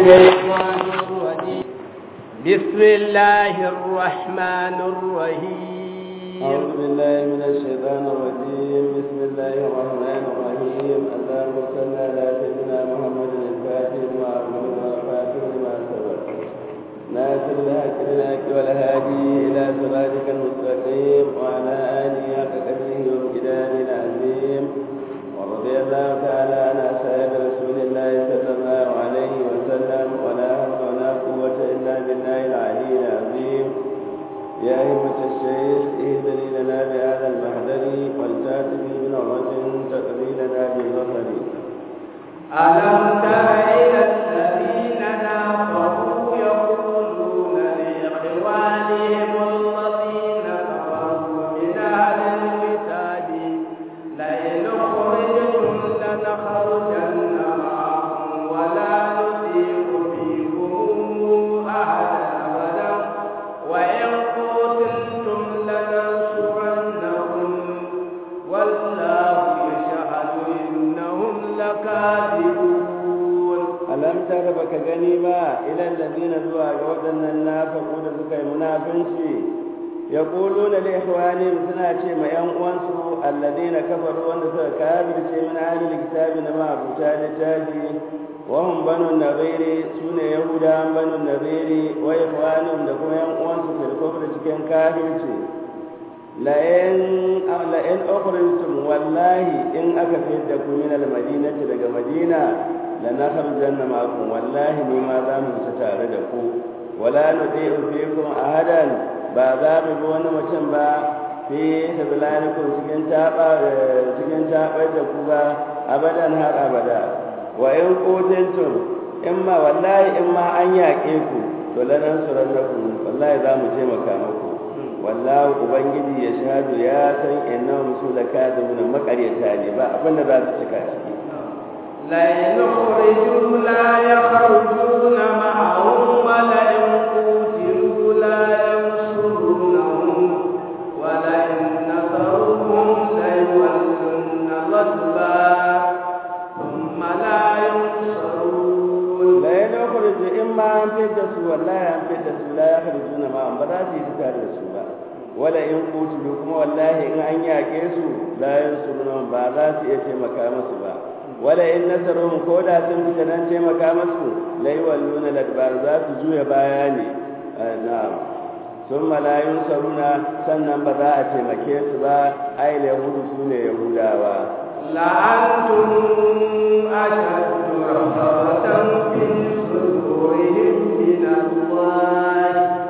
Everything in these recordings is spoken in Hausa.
الشيطان الرجيم بسم الله الرحمن الرحيم أعوذ بالله من الشيطان الرجيم بسم الله الرحمن الرحيم اللهم صل على سيدنا محمد الفاتح لما أغلق والخاتم لما سبق ناصر الحق بالحق والهادي إلى صراطك المستقيم وعلى آله حق قدره وامتداد العظيم ورضي الله تعالى عن أصحاب رسول الله صلى الله عليه وسلم ولا حول ولا قوة إلا بالله العلي العظيم يا أئمة الشيخ اهدني لنا بهذا المحضر والتأتي بنعمة تقضي لنا بالبصر ألم تر إلى الذين نافقوا يقولون لإخوانهم الذين كفروا من أهل الكتاب لئن أخرجتم لنخرجن معكم ولا نطيع فيكم أحدا أبدا وإن قتلتم لننصرنكم والله يشهد إنهم لكاذبون ألم تر بك غنيما إلى الذين زوا وأن النافقوا لسكي منافنشي يقولون لإخوانهم سنة ما ينقوانسوا الذين كفروا وأن كافر من أهل الكتاب نما أبو تاجي وهم بنو النظير سنة يهودا بنو النظير وإخوانهم لكم ينقوانسوا في الكفر تكين كافر la'in ukhrijtum wallahi in aka fidda ku min al-madinati daga madina la nakhrujanna ma'akum wallahi ni ma za mu fita tare da ku wala nuti'u fikum ahadan ba za mu bi wani mutum ba fi tablanikum cikin taba cikin tabar da ku ba abadan har abada wa in qutiltum in ma wallahi in ma an yaƙe ku to lanan surannakum wallahi za mu taimaka muku wallahu ubangiji ya shahadu ya san innahum su lakadibuna makaryata ne ba abinda za su cika ciki la yakhruju la yakhrujuna ma'ahum wa la yanqutilu la yansurunahum wa la yansaruhum la yuwallunna al-adbar thumma la yunsarun la yakhruju imma an fidda su wallahi an fidda su la yakhrujuna ma'ahum ba za su yi tare da su ba wala in kutulu kuma wallahi in an yaƙe su la yansuruna ba za su iya taimaka musu ba wala in nasaruhum ko da sun fita nan taimaka musu la yawalluna ladbar za su juya baya ne na'am summa la yunsaruna sannan ba za a taimake su ba ai yahudu su ne yahudawa لأنتم أشد رهبة في صدورهم من الله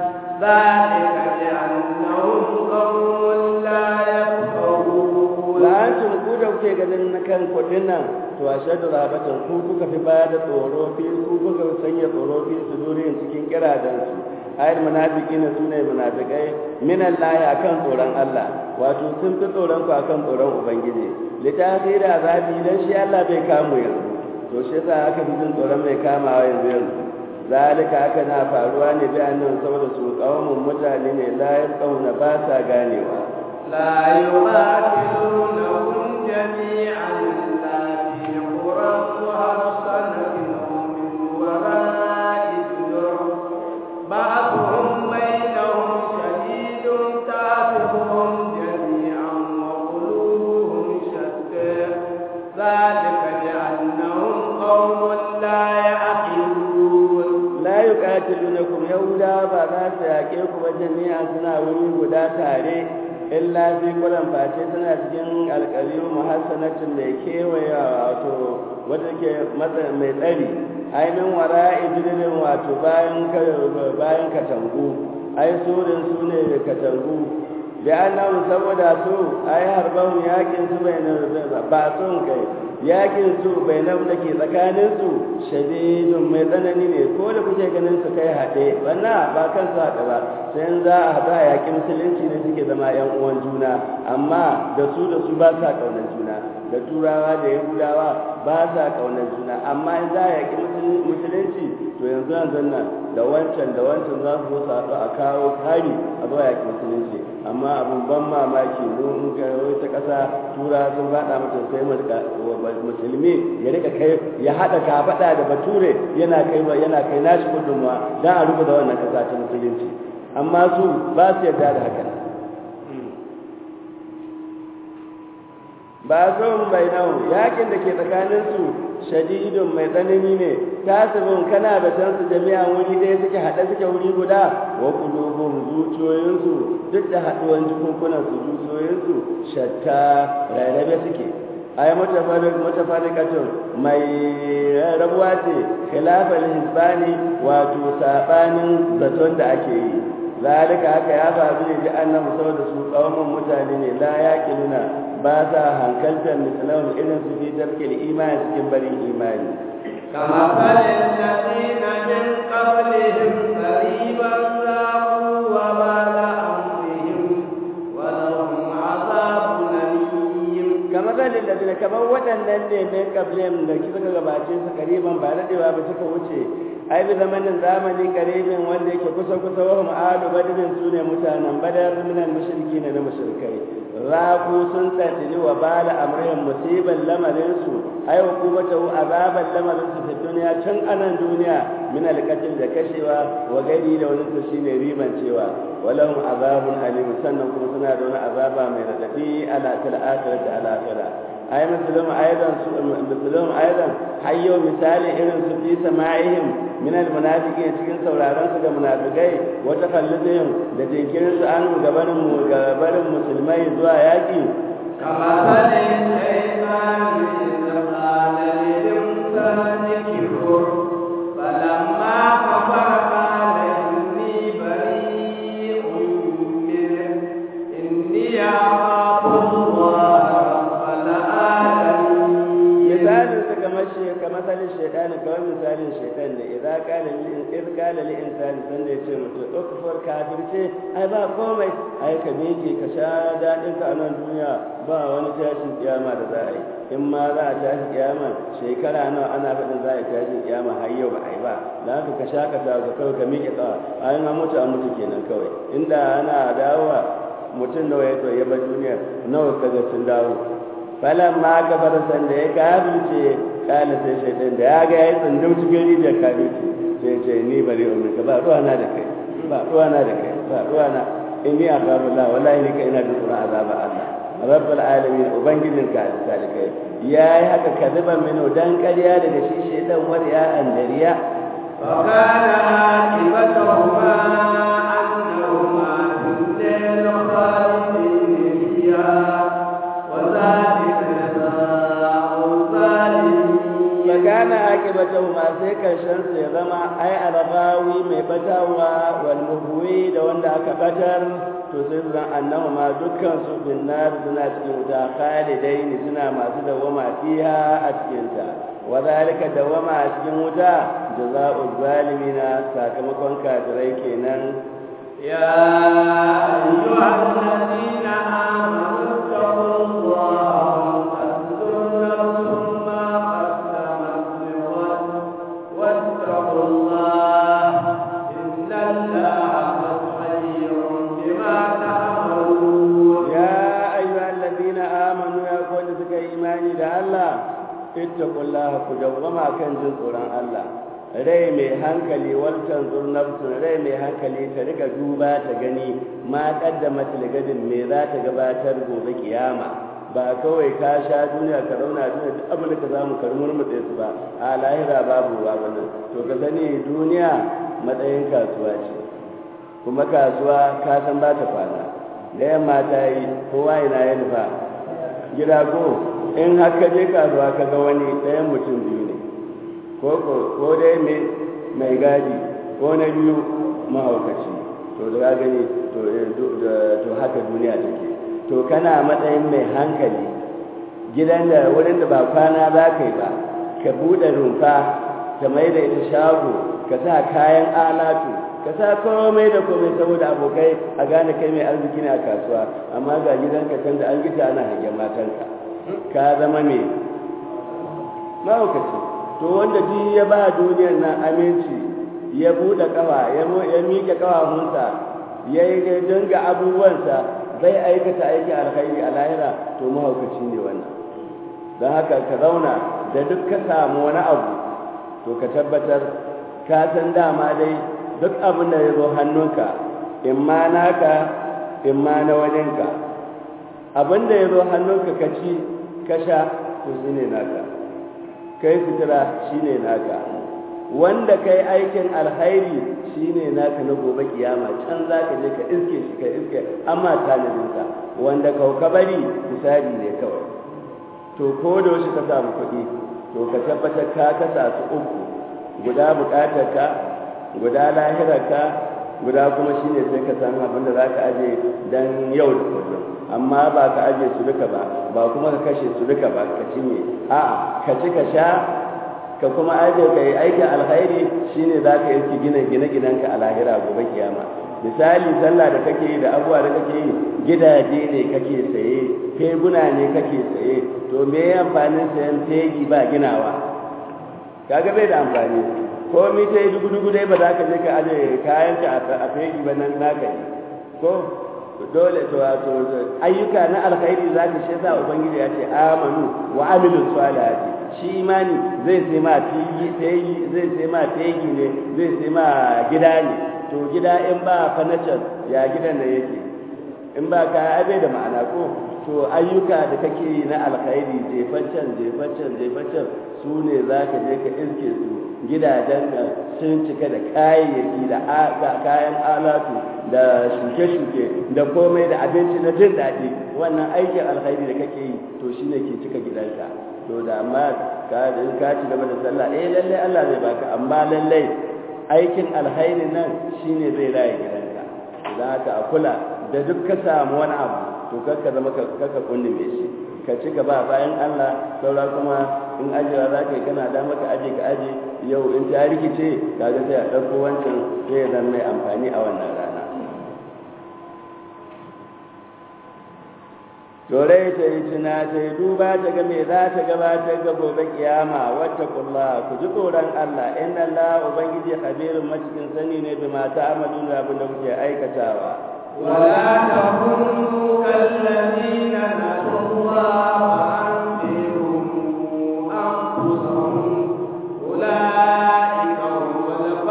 ذلك بأنهم قوم لا يفقهون la'antum ku da kuke ganin na kan kudin nan to a shaddu rabatan ku kuka fi baya da tsoro fi ku kuka sanya tsoro fi su durin cikin kiradan su ayar munafiki na sune munafikai min Allah akan tsoron Allah wato sun fi tsoron ku akan tsoron ubangiji litafira azabi dan shi Allah bai kamu yanzu to shi yasa aka fi jin tsoron mai kamawa yanzu yanzu zalika haka na faruwa ne bi annan saboda su kawamun mutane ne la yasqawna ba sa ganewa لا يقاتلونهم جميعا إلا في قرى محصنة أو من وراء جدر بعضهم بينهم شديد تعرفهم جميعا وقلوبهم شتى ذلك بأنهم قوم لا يعقلون la yuqatilunakum yahuda ba za su yaƙe ku ba jami'a suna wuri guda tare illa fi kulan face suna cikin alƙaliyu muhassanatin mai kewaya wato wata ke mai tsari ainihin wara ijirin wato bayan bayan katangu ai surin su ne katangu da annabi saboda su ai harban yakin su bai ba son kai yakin su bai nan da ke tsakanin su shadidun mai tsanani ne ko da kuke ganin su kai haɗe wannan ba kan su haɗe ba sai za a haɗu a yaƙi musulunci ne suke zama yan uwan juna amma da su da su ba sa ƙaunar juna da turawa da yahudawa ba sa ƙaunar juna amma in za a yaƙi musulunci to yanzu yanzu nan da wancan da wancan za su zo haɗu a kawo kari a zuwa yaƙi musulunci amma abin ban mamaki mun ga wata ƙasa tura sun faɗa mata sai musulmi ya rika kai ya haɗa kafaɗa da bature yana kai yana kai nashi gudunmawa don a rubuta wannan ƙasa ta musulunci amma su ba su yarda da haka ba son bai nau yakin da ke tsakaninsu shadidun mai tsanani ne tasibin kana da san su jami'a wuri ɗaya suke haɗe suke wuri guda wa kulubun zuciyoyinsu duk da haɗuwan jikunkunan su zuciyoyinsu shatta rarrabe suke ay mutafarriqatun mai rabuwa ce khilafal hisbani wato sabanin zaton da ake yi zalika haka ya faru ne da annabi saboda su kawman mutane ne la yaqiluna ba sa hankaltar misalahum irin su fi tarkil imani cikin barin imani كما قال الذين من قبلهم قريبا ذاقوا وبال أمرهم ولهم عذاب أليم kama zalin da zina kamar waɗannan ne mai kablem da suka gabace su kariban ba daɗewa ba suka wuce ai bi zamanin zamani karibin wanda yake kusa kusa wa ma'adu badirin su ne mutanen badar minan mushriki ne na mushrikai raku sun tantini wa bala amrin musiban lamarin su ai hukumata azaban lamarin su fi duniya tun anan duniya min alqatl da kashewa wa gari da wani su shine riban cewa walahum azabun alim sannan kuma suna da wani azaba mai radadi ala tal akhirati ala akhirah ay misalum aidan misalum aidan hayyo misali irin su fi sama'ihim min almunafiqin cikin sauraron su ga munafikai wa takalludihim da jinkirin su an gabanin mu gabanin musulmai zuwa yaki كما قال الشيطان إذ قال للإنسان كفر فلما كفر قال إني بريء منه إني أخاف الله رب العالمين misalin su kamar shi kamar misalin shaitan kamar misalin shaitan ne idan kana lil in kana lil insani san da yace mutum ukfur kafirce ai ba komai ai ka miƙe ka sha dadin ka a nan duniya ba wani tashin kiyama da za a yi in ma za a tashi kiyama shekara nawa ana faɗin za a yi tashin kiyama har yau ba a yi ba da haka ka sha ka ka kawai ka miƙe tsawa ai ma mutu a mutu kenan kawai inda ana dawowa mutum nawa ya ya bar duniya nawa kaga sun dawo falan ma ka bar san da ya kafirce kana sai shaitan da ya ga ya tsundum cikin rijiyar kafirce sai ce ni bari umar ka ba ruwa na da kai ba ruwa na da kai ba ruwa na in ni akabu la wallahi ni kai ina da tsoron azaba Allah rabbul alamin ubangijin ka salikai yayi haka kadiban mino dan ƙarya daga shi shaitan wariya an dariya وكان عاقبتهما أنهما في النار خالدين فيها وذلك جزاء الظالمين fakana akibatahu ma sai karshen su ya zama ai alghawi mai batawa wal muhwi da wanda aka batar to sai su zan annahu ma dukkan su bin nar suna cikin wuta khalidain suna masu dawama fiha a cikin ta wa zalika dawama a cikin wuta jazaa'u zalimina sakamakon kafirai kenan يا أيها الذين آمنوا اتقوا الله ولتنظر نفس ما قدمت لغد واتقوا الله إن الله خبير بما تعملون يا أيها الذين آمنوا يا قول سك إيماني ده الله اتقوا الله كجوما كان جنسورا الله rai mai hankali wancan zurnabtun rai mai hankali ta rika duba ta gani ma kaddama tilgadin me za ta gabatar gobe kiyama ba kawai ka sha duniya ka rauna duniya duk abin da ka zamu karmur mutse su ba a lahira babu ba wannan to ka sani duniya matsayin kasuwa ce kuma kasuwa ka san ba ta kwana da yamma ta yi kowa ina ya nufa gida ko in haka je kasuwa ka ga wani ɗayan mutum biyu ne ko dai mai gadi ko na biyu mahaukaci to da gani to haka duniya take to kana matsayin mai hankali gidan da wurin da ba kwana za ka yi ba ka buɗe rumfa ka mai da ita shago ka sa kayan alatu ka sa komai da komai saboda abokai a gane kai mai arziki ne a kasuwa amma ga gidanka can da an gita ana hangen matanka ka zama mai mahaukaci to wanda ji ya ba duniyar nan aminci ya buɗe ƙafa ya miƙe ƙafafunsa ya yi dinga abubuwansa zai aikata aiki alkhairi a lahira to mahaukaci ne wannan don haka ka zauna da duk ka samu wani abu to ka tabbatar ka san dama dai duk abin da ya zo hannunka in ma naka in ma na waninka abin da ya zo hannunka ka ci ka sha to shi ne naka kai sutura shi ne naka wanda kai aikin alkhairi shi ne naka na gobe kiyama can za ka je ka iske shi ka iske amma talibinsa wanda kauka bari misali ne kawai to ko da wasu ka samu kuɗi to ka tabbatar ka kasa su uku guda buƙatarka guda lahirarka guda kuma shine sai ka samu abin da za ka aje don yau da kullum amma ba ka aje su duka ba ba kuma ka kashe su duka ba ka cinye a'a ka ci ka sha ka kuma aje ka yi aikin alkhairi shine za ka yi gina gine ginenka a lahira gobe kiyama misali sallah da kake yi da abubuwa da kake yi gidaje ne kake saye teguna ne kake saye to me ya amfanin sayan tegi ba ginawa kaga bai da amfani ko mi ta yi dugu-dugu dai ba za ka je ka aje kayan ka a tegi ba nan naka yi ko dole to wato ayyuka na alkhairi za ka shi sa ubangiji ya ce amanu wa amilu salihati shi imani zai sai ma tegi zai sai ma tegi ne zai sai ma gida ne to gida in ba fanacar ya gidan da yake in ba ka abe da ma'ana ko to ayyuka da kake yi na alkhairi jefaccen jefaccen jefaccen su ne za ka je ka iske su gidajen da sun cika da kayayyaki da kayan alatu da shuke-shuke da komai da abinci na jin daɗi wannan aikin alkhairi da kake yi to shi ne ke cika gidanka to da amma ka ci gaba da sallah eh lallai Allah zai baka amma lallai aikin alkhairi nan shine zai raye gidanka idan haka a kula da duk ka samu wani abu to kakka zama kakka kundume shi ka ci gaba bayan Allah saura kuma in ajiyewa za ka yi kana da maka aje ka aje yau in ta rikice kaga sai a ɗauko wancan sai ya zama mai amfani a wannan rana Dorai ta yi tuna ta yi duba ta ga me za ta gabatar ga gobe kiyama wata kulla ku ji tsoron Allah inna Allah ubangiji khabirun macikin sani ne bi mata amalun da abin da kuke aikatawa ولا تكونوا كالذين نسوا الله فأنفرهم أنفسهم أولئك هم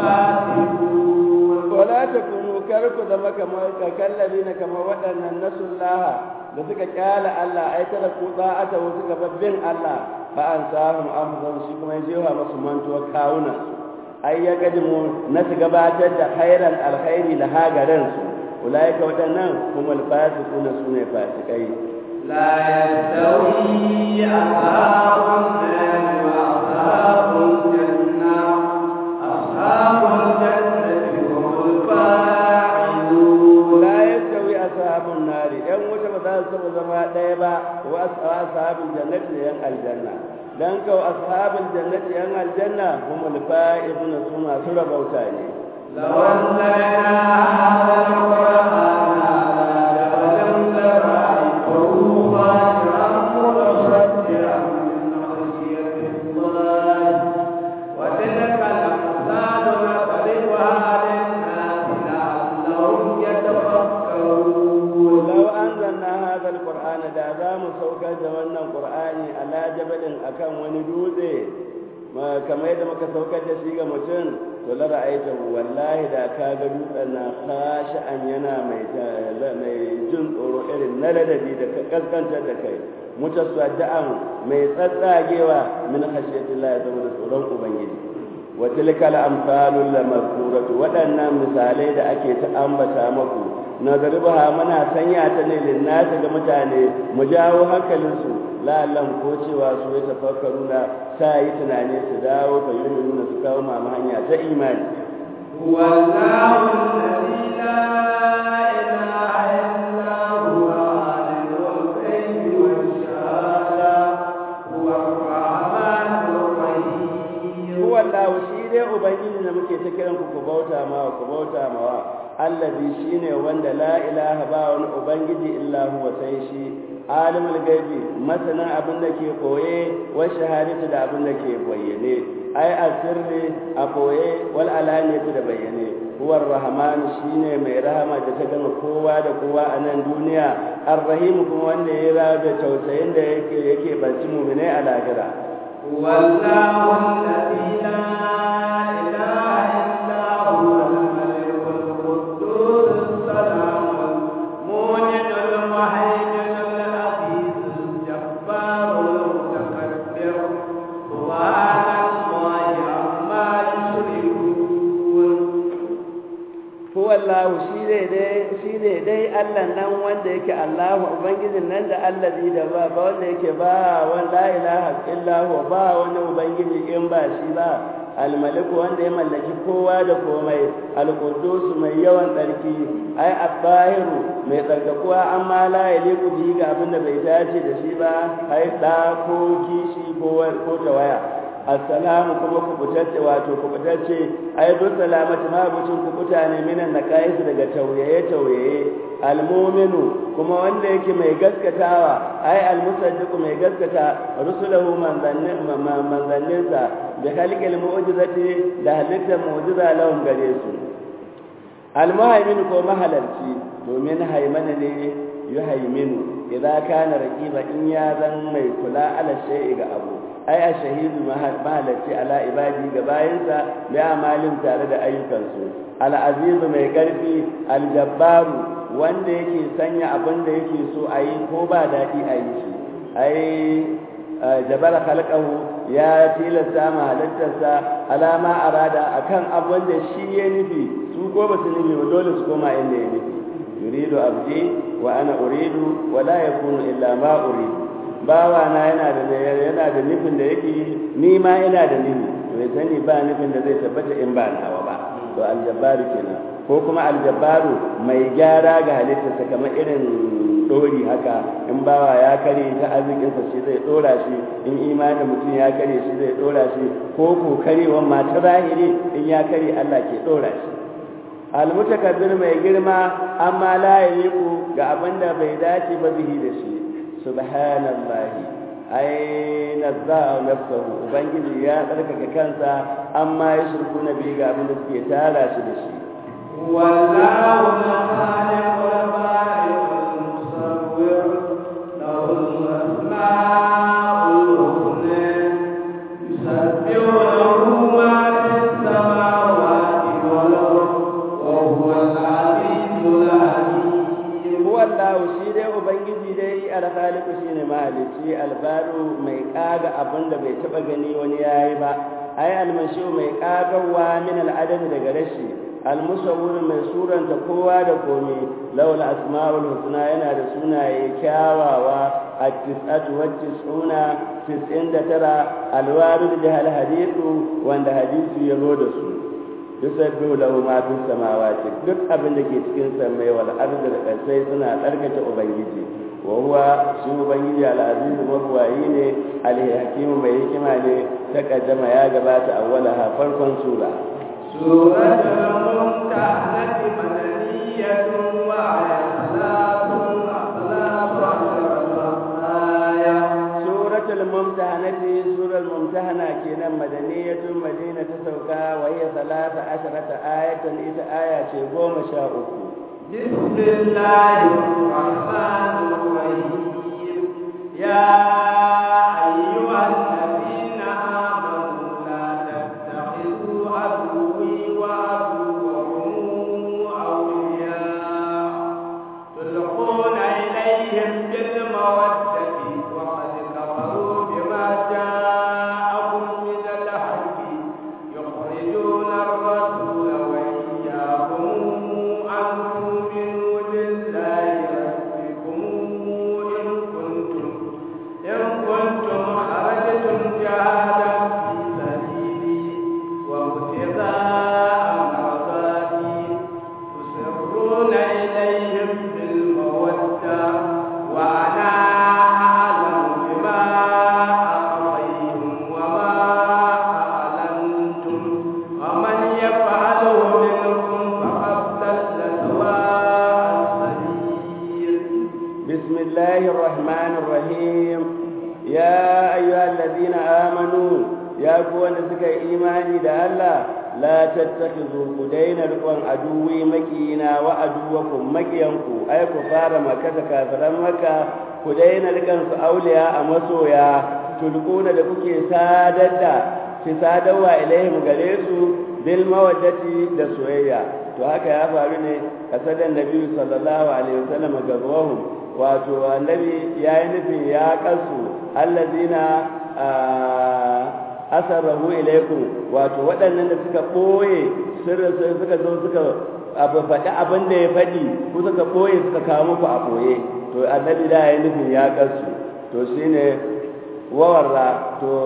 الفاسقون ولا تكونوا كركو zama kamar kakallabi na kamar waɗannan nasullaha da suka kyala Allah ai tara ku da'ata wasu gababbin Allah fa an sahum amzan shi kuma jewa masu mantuwa kawuna ai ya gadimu na su gabatar da khairan alkhairi da hagaran su ulaika waɗannan kuma alfasiquna sune fasikai لا يستوي أصحاب النار وأصحاب الجنة أصحاب الجنة هم الفاعلون la yastawi ashabun nari yan wuta ba za su taba zama ɗaya ba wa ashabul jannati da yan aljanna dan kawo ashabul jannati yan aljanna humul fa'izuna su masu rabauta ne لو أنزلنا هذا القرآن على جبل لرأيته خاشعا متصدعا من خشية الله وتلك الأمثال نضربها للناس لعلهم يتفكرون لو أنزلنا هذا القرآن da za mu saukar da wannan Qur'ani ala jabalin akan wani dutse ma kamar yadda muka saukar da shi ga mutum to la ra'aita wallahi da ka ga dutsen na khashi'an yana mai mai jin tsoro irin na ladabi da kaskantar da kai mutasaddian mai tsatsagewa min khashyatillah ya zama da tsoron ubangiji wa tilkal amsalul lamazkuratu waɗannan misalai da ake ta ambata maku nazarbaha muna sanya ta ne linnati ga mutane mu jawo hankalinsu la'allan ko cewa su ya tafakkaru na sa yi tunani su dawo fa yi nuna su kawo mamu hanya ta imani هو الله الذي لا إله إلا هو عالم الغيب والشهادة هو الرحمن الرحيم huwa Allah shi dai ubangiji da muke ta kiran ku ku bauta ma ku bauta ma allazi shine wanda la ilaha ba wani ubangiji illa huwa sai shi alimul gaibi masanin abin da ke koye wa shahadatu da abin da ke bayyane ai asirri a koye wal alaniyatu da bayyane huwa rahman shine mai rahama da ta gama kowa da kowa a nan duniya arrahim kuma wanda ya rawa da tausayin da yake yake banci mu'minai a lahira wallahu alladhi la ilaha illa huwa al-malik al-quddus as-salam al-mu'min al-muhaymin al-aziz al-jabbar al-mutakabbir subhanallahi amma yushrikun huwa Allah shi ne dai shi ne dai Allah nan wanda yake Allah ubangijin nan da allazi da ba ba wanda yake ba wanda la ilaha illa huwa ba wani ubangiji in ba shi ba almalik wanda ya mallaki kowa da komai alqudus mai yawan tsarki ai abahiru mai tsarkakuwa amma la yaliku bi ga abin da bai dace da shi ba ai da ko kishi ko ko tawaya assalamu kuma kubutacce wato kubutacce ai duk salamatu ma bucin kubuta ne minan nakais daga tauyaye tauyaye almu'minu kuma wanda yake mai gaskatawa ai almusaddiqu mai gaskata rusulahu manzannin manzanninsa da halqil mu'jizati da halitta mu'jiza lahum gare su almuhaimin ko mahalarci domin haimana ne yuhaiminu idza kana raqiba in ya zan mai kula ala shay'i ga abu ai a shahidu mahalarci ala ibadi ga bayansa da amalin tare da ayyukansu al'azizu mai ƙarfi aljabbaru wanda yake sanya abin da yake so a yi ko ba daɗi a yi shi ai jabar halkahu ya tilasta ma halittarsa alama arada akan abin da shi ya nufi su ko ba su nufi ba dole su koma inda ya nufi yuridu abdi wa ana uridu wa la yakunu illa ma uridu bawa na yana da yana da nufin da yake ni ma ina da nufi to ya sani ba nufin da zai tabbata in ba nawa ba to aljabbaru kenan ko kuma aljabbaru mai gyara ga halittarsa kamar irin dori haka in bawa ya kare ta arzikinsa shi zai dora shi in imanin mutum ya kare shi zai dora shi ko ko karewan ma ta zahiri in ya kare Allah ke dora shi almutakabbir mai girma amma la yaliku ga abinda bai dace ba bihi da shi subhanallahi ai nazza nafsuhu ubangiji ya tsarkake kansa amma ya shirku na bi ga abin da suke tara shi da shi wallahu khaliqul bari'ul musawwir lahul asma'ul husna yusabbihu lahu ma fis samawati wal ardi wa huwal azizul hakim wallahu shi dai ubangiji dai alkhaliqu shine mahalici albaru mai kaga abin da bai taba gani wani yayi ba ai almashu mai kagawa min al'adam daga rashi almusawwir mai suranta kowa da komai lawal asmaul husna yana da sunaye kyawawa at-tis'atu wa tis'una tis'in da tara alwarid da hadithu wanda hadisi ya zo da su yusabbihu lahu ma fis samawati duk abin da ke cikin samai wal ardi da kasai suna tsarkake ubangiji wa huwa shi ubangiji al aziz mabwayi ne al hakim mai hikima ne ta kaddama ya gabata awwalaha farkon sura suratul mumtahanati madaniyatun wa ayatun suratul mumtahanati suratul mumtahana kenan madaniyatun madina ta sauka wa hiya salata asharata ayatan ita aya ce goma sha uku bismillahir rahmanir rahim ya ayyuhal ladina amanu la tattakhidhu aduwwi wa aduwwakum awliya tulquna ilayhim bil mawaddati wa qad kafaru bima ja'akum min al-haqq yukhrijuna ar-rasula wa iyyakum an tu'minu billahi rabbikum in kuntum in kuntum kharajtum suka yi imani da Allah la tattakhidhu kudaina rukun aduwi makiyina wa aduwakum makiyanku ai ku fara maka da kafiran maka ku daina rikan su auliya a masoya tulquna da kuke sadar da fi sadarwa ilaihim gare su bil mawaddati da soyayya to haka ya faru ne kasadan nabi sallallahu alaihi wasallam gazwahum wato annabi yayi nufin ya kasu allazina asarrahu ilaikum wato waɗannan da suka ɓoye sirrin suka zo suka abu faɗi abin da ya faɗi ko suka ɓoye suka kawo muku a ɓoye to annabi da ya nufin ya kasu to shine wawarra to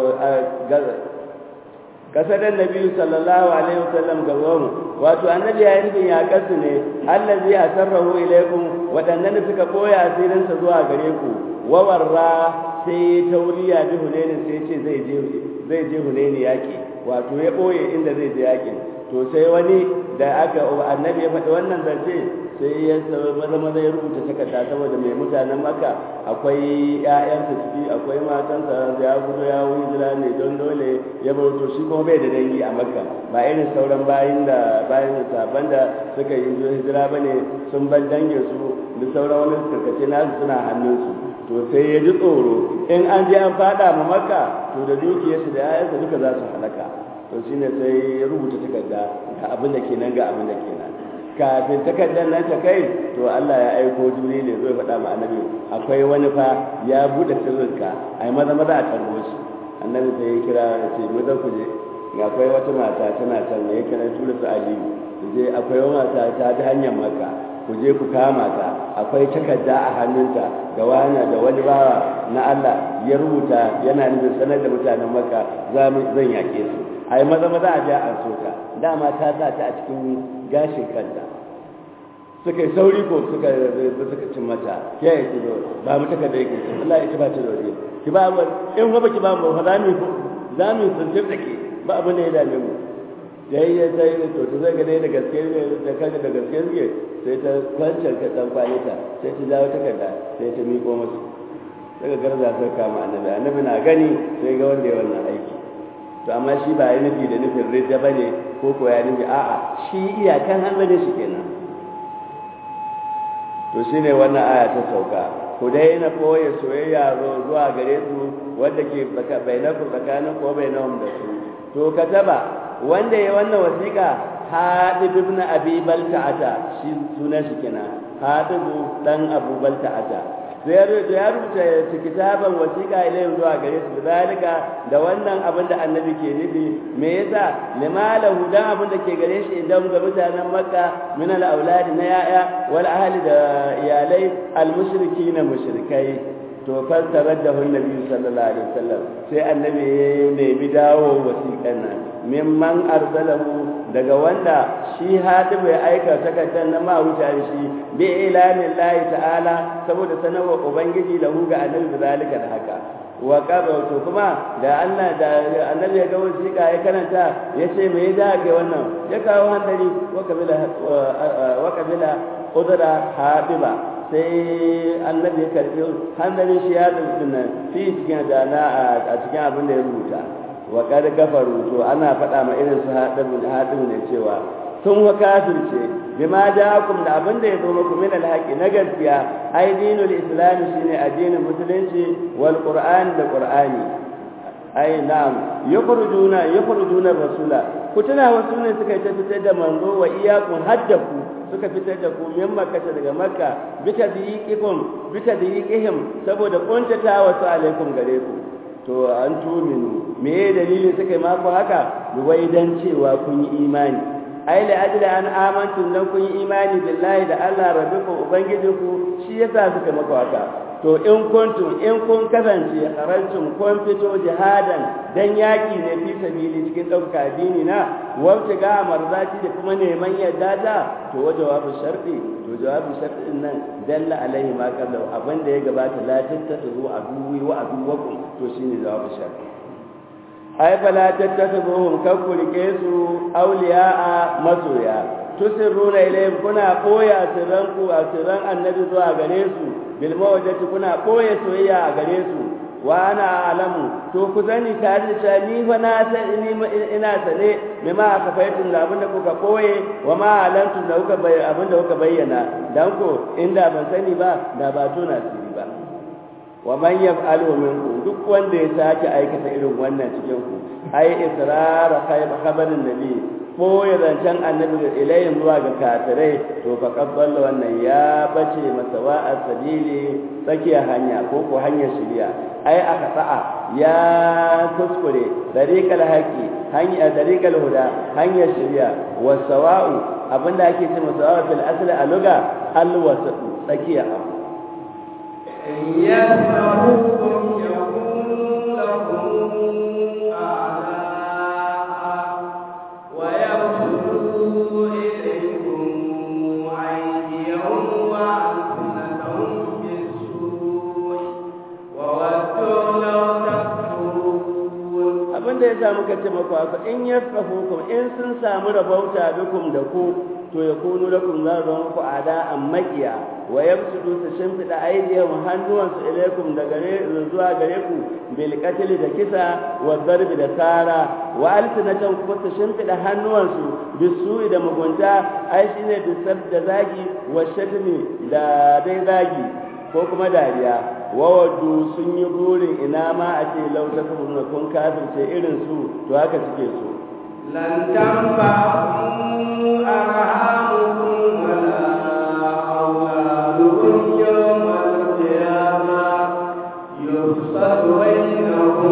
kasadar nabi sallallahu alaihi wasallam ga mu wato annabi ya nufin ya kasu ne allazi asarrahu ilaikum waɗannan da suka ɓoye asirinsa zuwa gare ku wawarra sai tauriya bi hunaini sai ce zai je zai je hunaini yaki wato ya ɓoye inda zai je yakin to sai wani da aka annabi ya faɗi wannan zance sai ya maza maza ya rubuta takarda saboda mai mutanen maka akwai ƴaƴansa ciki akwai matansa ya gudu ya wuyi jira ne don dole ya bar to shi kuma bai da dangi a makka ba irin sauran bayin da bayin saban da suka yi hijira bane sun ban dangin su da sauran wani karkace nasu suna hannunsu to sai ya ji tsoro in an je an fada ma makka to da dukiyarsu da ƴaƴansa duka za su halaka to shine sai ya rubuta takarda ga abin da kenan ga abin da kenan kafin takardar nan ta kai to Allah ya aiko Jibril zai faɗa ma annabi akwai wani fa ya bude sirrinka ai maza maza a tarbo shi annabi sai ya kira ya ce mu ku je ga akwai wata mata tana can ya kira tura su Aliyu je akwai wata mata ta ta hanyar Makka ku je ku kama ta akwai takarda a hannunta ga wani da wani bawa na Allah ya rubuta yana nufin sanar da mutanen Makka zan yake su ai maza maza a ja an so ta dama ta sa ta a cikin gashin kanta suka yi sauri ko suka suka cin mata ya yi kizo ba mu taka da yake ce wallahi ita ba ta da waje ki ba mu in ba ki ba mu fa za mu za mu tsintir da ke ba abin da ya dame mu yayi ya sai to to zai ga dai da gaske ne da kaga da gaske ne sai ta kwancar ka dan kwalita sai ta jawo takarda sai ta miƙo musu daga garza sai kama annabi annabi na gani sai ga wanda ya wannan aiki to amma shi ba ya nufi da nufin rida ba ne ko ko ya nufi a'a shi iyakan hanzarin shi kenan to shi ne wannan aya ta sauka ku dai na koya soyayya zuwa gare su wanda ke bainaku tsakanin ko bainahum da su to kataba wanda ya wannan wasiƙa hadib ibn abi balta'ata shi sunan shi kenan hadibu dan abu balta'ata ya rubuta kitaban wasiƙa ilayhim zuwa gare su zalika da wannan abin da annabi ke nufi me yasa limalahu dan abin da ke gare shi idan ga mutanen makka min al auladi na yaya wal ahli da iyalai al mushrikin mushrikai to fassarar da nabi sallallahu alaihi wasallam sai annabi ya nemi dawo wasiƙan nan mimman arsalahu daga wanda shi hadibu ya aika takardar na ma wuta shi bi ilamin lahi ta'ala saboda sanarwa ubangiji lahu ga annabi zalika da haka wa qaba to kuma da Allah da annabi ya ga wasiƙa ya karanta ya ce me ya ga wannan ya kawo handari wa kabila wa kabila udra habiba sai annabi ya karbi hanzarin shi ya ɗauki nan fi cikin dana a cikin abin da ya rubuta wa kad kafaru to ana faɗa ma irin su haɗin haɗin ne cewa sun wa kafirce bima ja'akum da abin da ya zo muku min alhaqi na gaskiya ai dinul islam shine addinin musulunci wal qur'an da qur'ani ai na'am yakhrujuna yakhrujuna rasula ku tuna wasu ne suka yi ta fitar da manzo wa iyakun haddaku suka fitar da ku min makka daga makka bita diqikum bita diqihim saboda kuntata wasu alaikum gare ku to an tuminu me dalilin suka yi maku haka wai dan cewa kun yi imani ai la ajla an amantum dan kun yi imani billahi da Allah rabbikum ubangijinku shi yasa suka maku haka to in kuntum in kun kasance harantum kun fito jihadan dan yaki ne fi sabili cikin ɗauka addini na wacce ga marzati da kuma neman yadda ta to wa jawabu sharti to jawabu sharti din nan dalla alaihi ma qabla abin da ya gabata la tattazu aduwi wa aduwakum to shine jawabu sharti ai fala tattazuhum kakkurike su awliya'a masoya tusirruna ilayhim kuna koya sirranku a sirran annabi zuwa gare su bil mawaddati kuna koya soyayya a gare su wa ana alamu to ku sani tare da cewa ni fa na san ni ina sane me ma aka faitun da abinda kuka koye wa ma alantu da kuka bayyana abinda kuka bayyana dan ko inda ban sani ba da ba tona siri ba wa man yaf'alu minkum duk wanda ya sake aikata irin wannan cikin ku ai israr khabarin nabi ko ya zancen annabi ilayhim zuwa ga kafirai to fa qabbala wannan ya bace masawa as-sabili tsakiyar hanya ko ko hanyar shari'a ai aka sa'a ya kuskure dariqal haqi hanya dariqal huda hanyar shari'a wasawa'u abinda ake ce masawa fil asli a luga al-wasat tsakiya abu يسمعوكم يكون لكم أعداء ويبسطوا إليكم أيديهم وألسنتهم بالسوء وودوا لو تكفرون abin da ya sa muka ce maku haka in ya hukum in sun samu rabauta bikum da ku to ya kunu lakum za su zama ku ada an makiya wa yabsudu su shimfiɗa aidiyahum hannuwansu ilaikum da gare zuwa gare ku bil qatl da kisa wa darbi da sara wa alsinatan kuma su shimfiɗa hannuwansu bisu'i da mugunta ai shine bisab da zagi wa shatmi da dai zagi ko kuma dariya wawadu sun yi burin ina ma a ce lauta kuma kun kafirce irin su to haka suke so لن تنفعكم أرحامكم ولا أولادكم يوم القيامة يفصل بينهم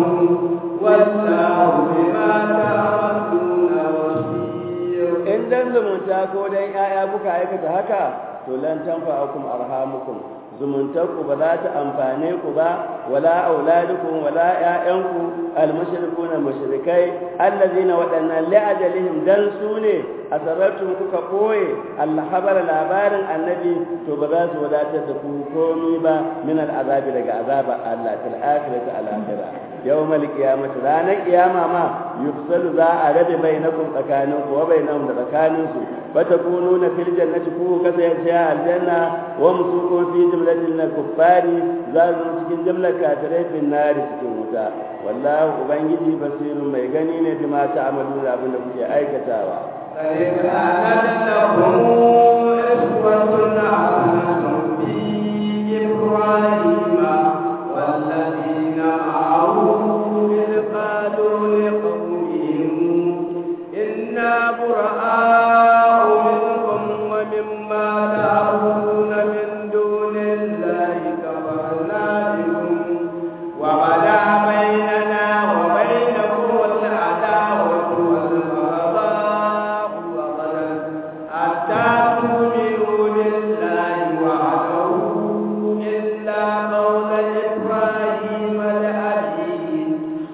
والله بما تعملون بصير in dan zumunta ko dan yaya kuka aikata haka to lan tanfa'akum arhamukum zumuntarku ba za ta amfane ku ba wala auladukum wala ƴaƴanku almushrikuna mushrikai allazina waɗannan li'ajalihim dan su ne asarartum kuka koye alhabara labarin annabi to ba za su wadatar da ku komi ba min al'azabi daga azaba Allah til akhirati al akhirah yawmal qiyamati ranar qiyama ma yufsalu za a rabe bainakum tsakaninku wa bainahum da tsakaninsu fatakununa fil jannati ku kasance a aljanna wa musukun fi jumlatil kuffari za su cikin jumlar kafirai fin nari cikin wuta wallahu ubangiji basirun mai gani ne bi ma ta'amalu da abin da kuke aikatawa قد كانت لكم أسوة حسنة في إبراهيم والذين معه إذ قالوا لقومهم إنا براء منكم ومما تعبدون من دون الله كفرنا بكم وبدا بيننا وبينكم العداوة والبغضاء وغدا حتى تؤمنوا بالله وحده إلا قول إبراهيم لأبيه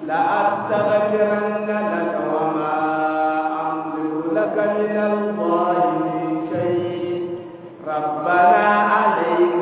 لأستغفرن لك وما أملك لك من الله من شيء ربنا عليك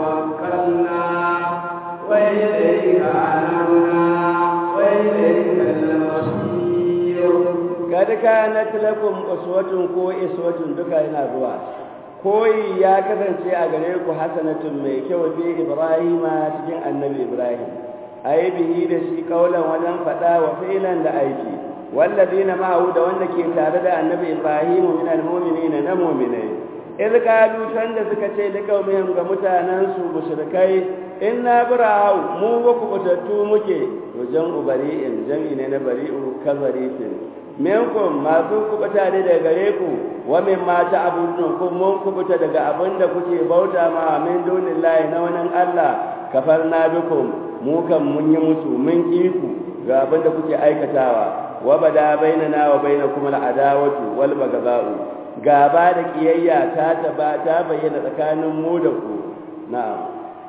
توكلنا وإليك أنبنا وإليك المصير kad kanat lakum uswatun ko iswatun duka yana zuwa koyi ya kasance a gare ku hasanatun mai kyau bi ibrahima cikin annabi ibrahim ai bihi da shi kaulan wajen fada wa fi'lan da aiki walladina ma'ahu da wanda ke tare da annabi ibrahim min almu'minina na mu'minai idh qalu da suka ce da kaumihim ga mutanen su mushrikai inna bura'u mu ba ku batattu muke to jan ubari'in jami ne na bari'u kazaritin minkum masu kubuta ne daga gare ku wa min ma ta'budun kun mun kubuta daga abin da kuke bauta ma min dunillahi na wani Allah kafarna bikum mu kan mun yi musu mun ku ga abin da kuke aikatawa wa bada bainana wa bainakum al'adawatu wal baghdha'u gaba da kiyayya ta taba ta bayyana tsakanin mu da ku na'am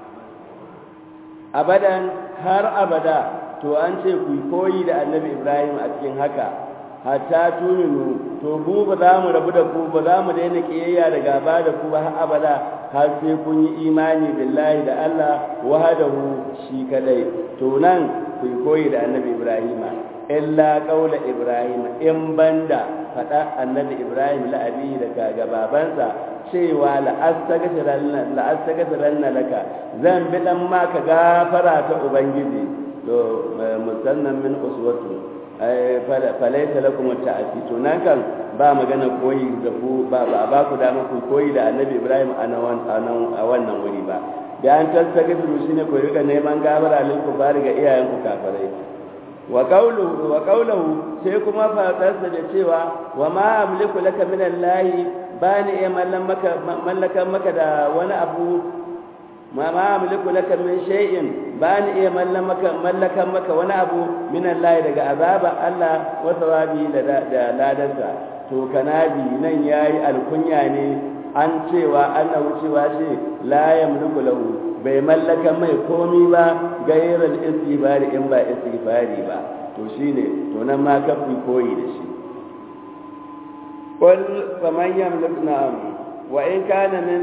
abadan har abada to an ce ku koyi da annabi ibrahim a cikin haka hatta tuminu to mu ba za mu rabu da ku ba za mu daina kiyayya da gaba da ku ba har abada har sai kun yi imani billahi da Allah wahdahu shi kadai to nan ku koyi da annabi ibrahim illa qaula ibrahim in banda fada annabi ibrahim la abi da kaga babansa cewa la astaghfiranna la astaghfiranna laka zan bi dan ma ka gafara ta ubangiji to musannan min uswatu ai falaita lakum ta'ati to nan kan ba magana koyi da ku ba ba ku da ku koyi da annabi ibrahim a wannan wuri ba da an tattagiru shine ku rika neman gabara lil kufari ga iyayen ku kafirai wa qawluhu wa qawluhu sai kuma fadarsa da cewa wa ma amliku laka min allahi bani iya mallakan maka da wani abu ma ma amliku laka min shay'in bani iya mallakan maka wani abu min allahi daga azaba Allah wa thawabi da ladarsa to kanabi nan yayi alkunya ne an cewa ana wucewa ce la yamliku lahu bai mallaka mai komi ba gairar istighfari in ba istighfari ba to shine to nan ma kafi koyi da shi qul faman yamliku na'am wa in kana min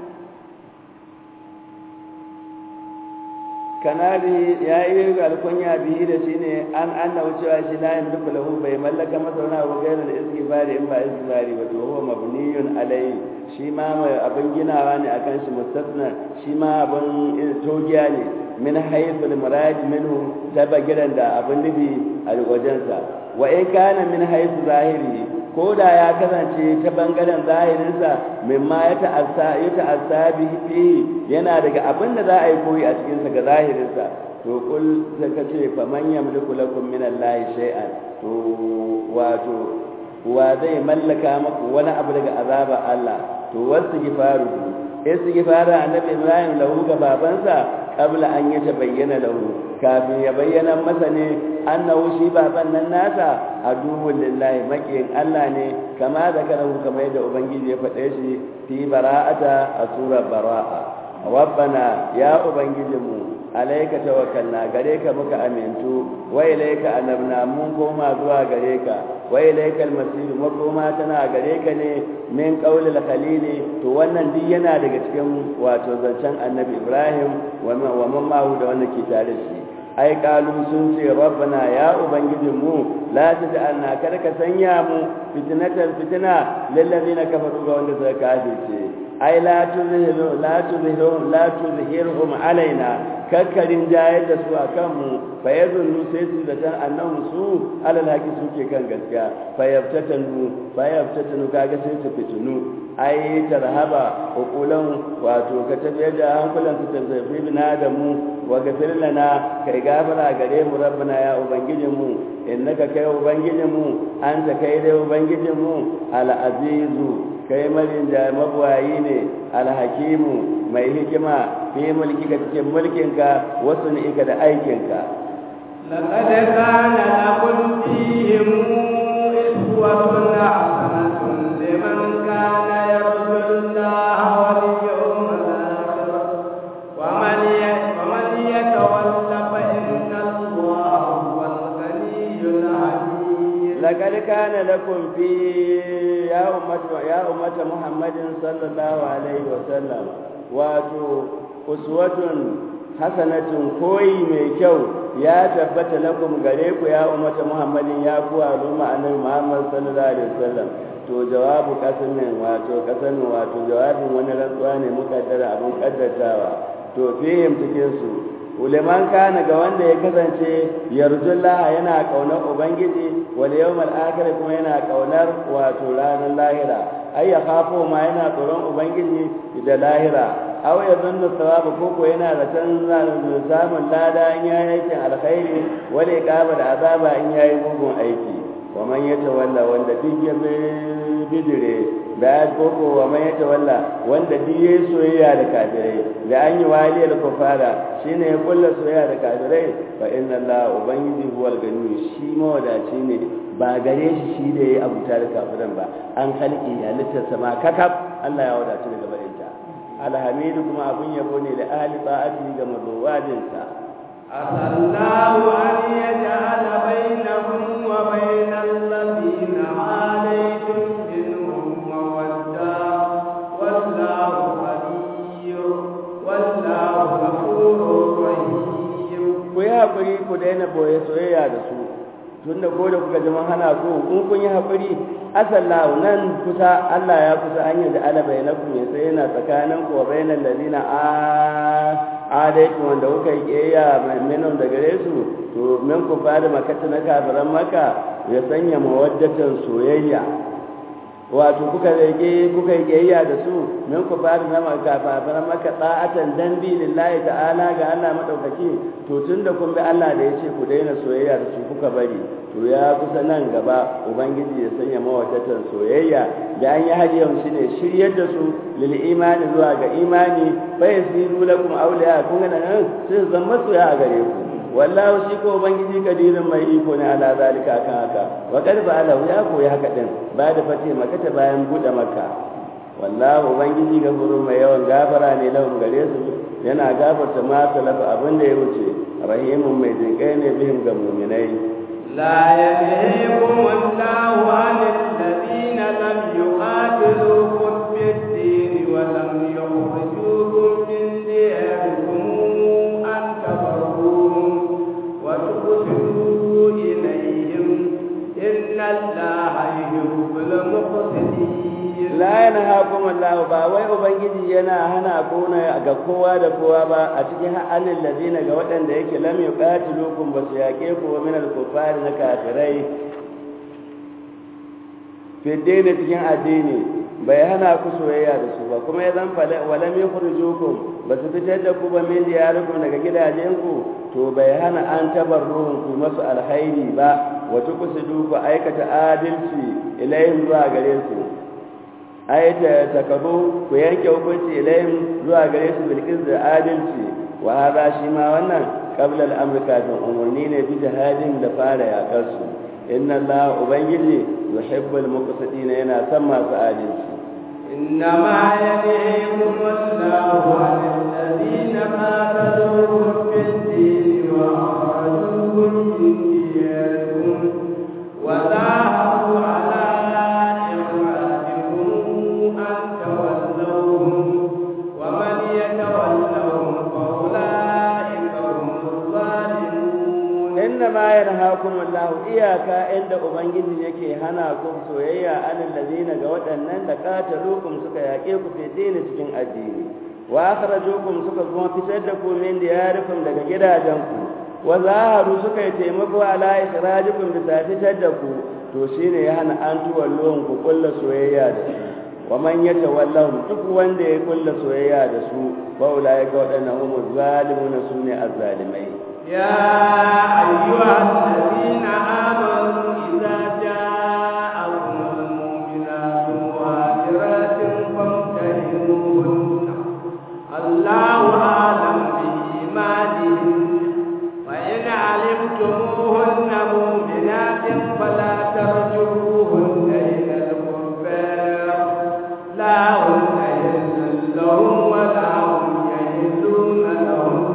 kanali ya yi alkunya bihi da shi ne an anna wucewa shi la yamliku lahu bai mallaka masa wani abu gairar istighfari in ba istighfari ba to huwa mabniyun alayhi shi ma mai abin ginawa ne akan shi mustasna shi ma abin togiya ne min haythu al-murad minhu ta bagiran da abin nufi a wajensa wa in kana min haythu zahiri ko da ya kasance ta bangaren zahirinsa mimma ya ta'assa ya ta'assa bihi yana daga abin da za a yi koyi a cikinsa ga zahirinsa to kul zaka ce fa man yamliku lakum min allahi shay'an to wato wa zai mallaka maku wani abu daga azaba Allah to wasu gifaru istighfara annabi Ibrahim lahu ga babansa qabla an ya bayyana lahu kafin ya bayyana masa ne annahu shi baban nan nasa aduwwul lillahi makiyin Allah ne kama da karahu kamar yadda ubangiji ya faɗe shi fi bara'ata a surar bara'a rabbana ya ubangijinmu alaika tawakkalna gare ka muka amintu wa ilaika anabna mun koma zuwa gare ka wa ilaika almasir makoma tana gare ka ne min qaulil khalili to wannan duk yana daga cikin wato zancen annabi ibrahim wa man ma'u da wannan ke tare shi ai kalu sun ce rabbana ya ubangijinmu la taj'alna kada ka sanya mu fitnatan fitna lil ladina kafaru ga wanda suka kafirce ai la tuzhiru la tuzhiru la tuzhirhum alaina kakkarin jayar da su a kanmu fa ya zunnu sai su da tan annan su alal haki suke kan gaskiya fa yaftatanu fa yaftatanu kaga sai su fitinu ai tarhaba uqulan wato ka tafiyar da hankulan su tafi bina da mu wa gafir lana kai gafara gare mu rabbana ya ubangijin mu innaka kai ubangijin mu anta kai dai ubangijin mu al azizu kai marin da mabuwayi ne alhakimu mai hikima fi mulki ka cikin mulkinka wasu ni'ika da aikinka لقد كان لكم فيهم إسوة حسنة لمن كان يرجو الله واليوم الآخر ومن ومن يتول فإن الله هو الغني الحميد لقد كان لكم في يا أمة يا أمة محمد صلى الله عليه وسلم واتو أسوة حسنة كوي ميكو ya tabbata lakum gare ku ya ummata muhammadin ya ku al'umma annabi muhammad sallallahu alaihi wasallam to jawabu kasamin wato kasamin wato jawabin wani rantsuwa ne mukaddara abin kaddatawa to fihim cikin su uleman kana ga wanda ya kasance yarjullaha yana kaunar ubangiji wal yawmal akhir kuma yana kaunar wato ranar lahira ai ya khafo ma yana tsoron ubangiji da lahira aw ya zanna sawabu koko yana da can samun lada in yayi aikin alkhairi wale kaba da azaba in yayi mugun aiki wa man yatawalla wanda duk ya bidire da koko wa man yatawalla wanda duk yayi soyayya da kafirai da an yi wali da kufara shine ya kulla soyayya da kafirai fa inna allaha ubangiji huwal gani shi mawadaci ne ba gare shi shi da yayi abuta da kafiran ba an halki halittarsa ma kakab Allah ya wadace daga barinta alhamidu kuma abin yabo ne da ahli ta'ati ga mazuwajinsa asallahu an yaj'ala bainakum wa bainal ladina alaykum minhum mawadda wallahu ghaniyyun wallahu ghafurur rahim ku yi hakuri ku daina boye soyayya da su tunda ko da kuka jama hana ku in kun yi hakuri asallahu nan kusa Allah ya kusa an yi da alabai na kun ya sai yana tsakanin ku wa bainal ladina a adaiku wanda kuka yi kiyaya minon da gare su to min ku fara makata na kafiran maka ya sanya mawaddatan soyayya wato kuka rage kuka yi kiyaya da su min ku fara na kafiran maka da'atan dan bi lillahi ta'ala ga Allah madaukaki to tunda kun bi Allah da ya ce ku daina soyayya da su kuka bari to ya kusa nan gaba ubangiji ya sanya mawadatan soyayya da an yi hajiyar shi ne shiryar da su lil imani zuwa ga imani fa yasiru lakum awliya kun ga nan sai zan masoya a gare ku wallahu shi ko ubangiji kadirin mai iko ne ala zalika kan haka wa qad ba'ala ya koyi haka din ba da fate makata bayan bude makka wallahu ubangiji gafuru mai yawan gafara ne lahum gare su yana gafarta ma salafa abin da ya wuce rahimun mai jinkai ne bihim ga mu'minai لا ينهيكم الله عن الذين لم يقاتلوكم في الدين ولم يخرجوكم من دياركم أن تبروهم وتقسطوا إليهم إن الله يحب المقسطين la yanhaakum Allah ba wai ubangiji yana hana ku ga kowa da kowa ba a cikin halin ladina ga waɗanda yake lam yuqatilukum ba su yaƙe ku min al-kufari na kafirai fi dini cikin addini bai hana ku soyayya da su ba kuma ya zan fala walam yukhrijukum ba su fitar da ku ba min diyarikum daga gidajenku to bai hana an tabarruhun ku masu alhairi ba wa tuqsidu ku aikata adalci ilayhim zuwa gare su ayata takabu ku yanke hukunci ilayhim zuwa gare su bilkis da adalci wa hada shi ma wannan qabla al-amr kafin umurni ne bi jihadin da fara yakar su inna Allah ubangiji yuhibbul muqsitin yana son masu adalci إنما ينهيكم الله عن الذين قاتلوكم في الدين وأخرجوكم من دياركم وظاهروا على إخراجكم أن تولوهم ومن يتولهم فأولئك هم الظالمون إنما ينهاكم الله إياكا عند أبنجي yake hana ku soyayya alal ladina ga waɗannan da qatalukum suka yake ku fi dini cikin addini wa akhrajukum suka kuma fitar da ku min diyarikum daga gidajenku wa zaharu suka yi taimako ala ikhrajikum bisa fitar da ku to shine ya hana an tuwallon ku kulla soyayya da su wa man yatawallahum duk wanda ya kulla soyayya da su fa ulai ga waɗannan hum zalimuna sune azzalimai يا أيها الذين آمنوا إذا جاءكم المؤمنات مهاجرات فامتحنوهن الله أعلم بإيمانهن فإن علمتموهن مؤمنات فلا ترجعوهن إلى الكفار لا هن يحل لهم ولا هم يحلون لهن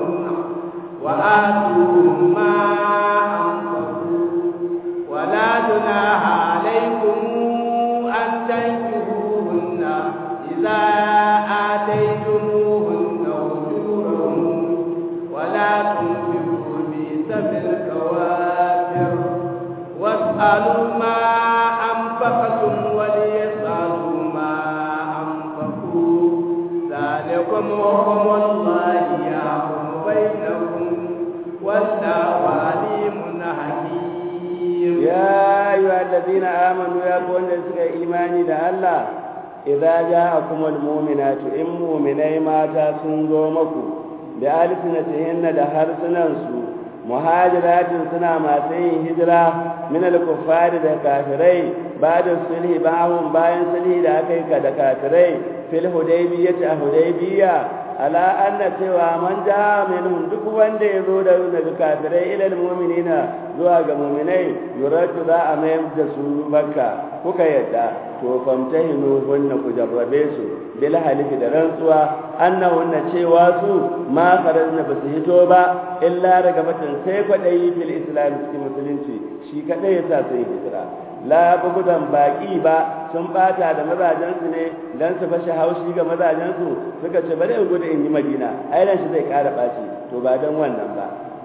وآتوهم ما أنفقوا ولا جناح عليكم أن تنكحوهن إذا آتيتموهن أجورهن ولا تنفقوا في سبيل الكوافر واسألوا ما أنفقتم وليسألوا ما أنفقوا ذلكم حكم الله يحكم بينكم والله عليم حكيم يا أيها الذين آمنوا يا قوم لسك إيماني دا الله إذا جاءكم المؤمنات إن مؤمني ماتا سنزومكم بألسنتهن دا هرسننسو مهاجرات سنا ما سين هجرة من الكفار دا كافرين بعد الصلح باهم باين صلح دا أكيك دا كافرين في الهديبية هديبية ala anna cewa man ja minhum duk wanda ya zo da daga kafirai ilal mu'minina zuwa ga mu'minai yuratu za a mayar da su bakka kuka yadda to famtahinu hunna ku jarrabe su bil halifi da rantsuwa annahunna cewa su ma kharajna ba su hito ba illa daga batan sai kwadayi fil islam cikin musulunci shi kadai yasa sai hijira la bugudan baki ba sun bata da mazajensu ne dan su fashe haushi ga mazajensu suka ce bari in gudu in yi madina ai ran shi zai kara baci to ba dan wannan ba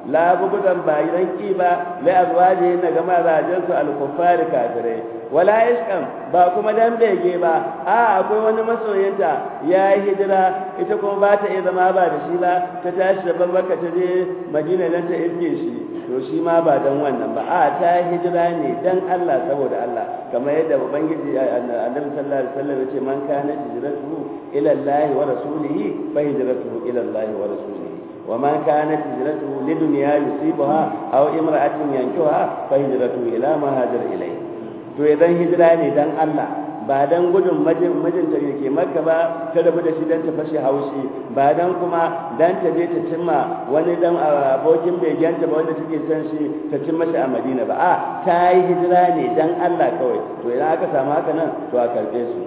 la bugudan ba idan ki ba la azwaji na ga mazajen su al-kuffar kafirai wala ishqan ba kuma dan bege ba a akwai wani masoyinta ya yi hijira ita kuma ba ta iya zama ba da shi ba ta tashi da babaka ta je madina nan ta iske shi to shi ma ba dan wannan ba a ta hijira ne dan Allah saboda Allah kamar yadda ubangiji annabi sallallahu alaihi wasallam ya ce man kana hijratuhu ila Allah wa rasulihi fa hijratuhu ila Allah wa rasulihi ومن كانت هجرته لدنيا يصيبها أو امرأة ينكوها فهجرته إلى ما هاجر إليه to idan hijira ne dan Allah ba dan gudun mijinta da ke maka ba ta rabu da shi dan ta fashe haushi ba dan kuma dan ta je ta cimma wani dan abokin begenta ba wanda take son shi ta cimma shi a Madina ba a ta yi hijira ne dan Allah kawai to idan aka samu haka nan to a karbe su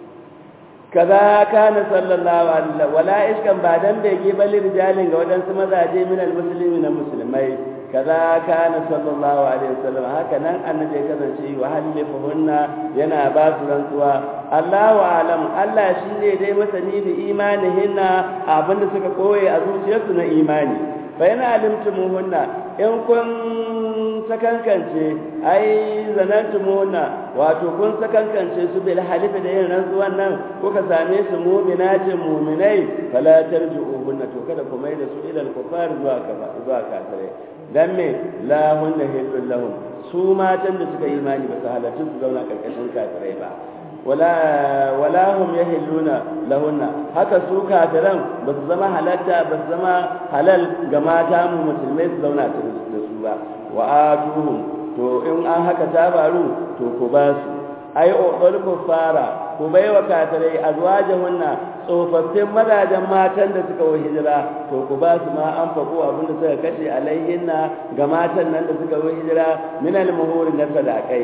kaza kana sallallahu alaihi wala iskan ba dan bege bali rijalin ga wadansu mazaje min almuslimi na musulmai kaza kana sallallahu alaihi wasallam haka nan annabi ya kasance wa halifuhunna yana ba su rantsuwa Allahu alam Allah shine dai masani da imanihinna abinda suka koye a zuciyarsu na imani fa yana alimtumuhunna in kun sakankance ai zanantumuhunna wato kun sakankance su bil halifi da yin rantsuwan nan kuka same su mu'minatin mu'minai fala tarji'uhunna to kada ku mai da su ilal kufar zuwa zuwa kafirai dan me la hunna hillul lahum su matan da suka imani ba su halarci su zauna karkashin kafirai ba wala wala hum yahilluna lahunna haka su kafiran ba su zama halatta ba su zama halal ga mata mu musulmai su zauna da su ba wa atuhum to in an haka ta faru to ku ba su ai odol fara ku bai wa kafirai azwajahunna tsofaffin mazajen matan da suka wa hijira to ku ba su ma an faɗo abin da suka kashe alayhinna ga matan nan da suka wa hijira min al-muhuri na sadaqai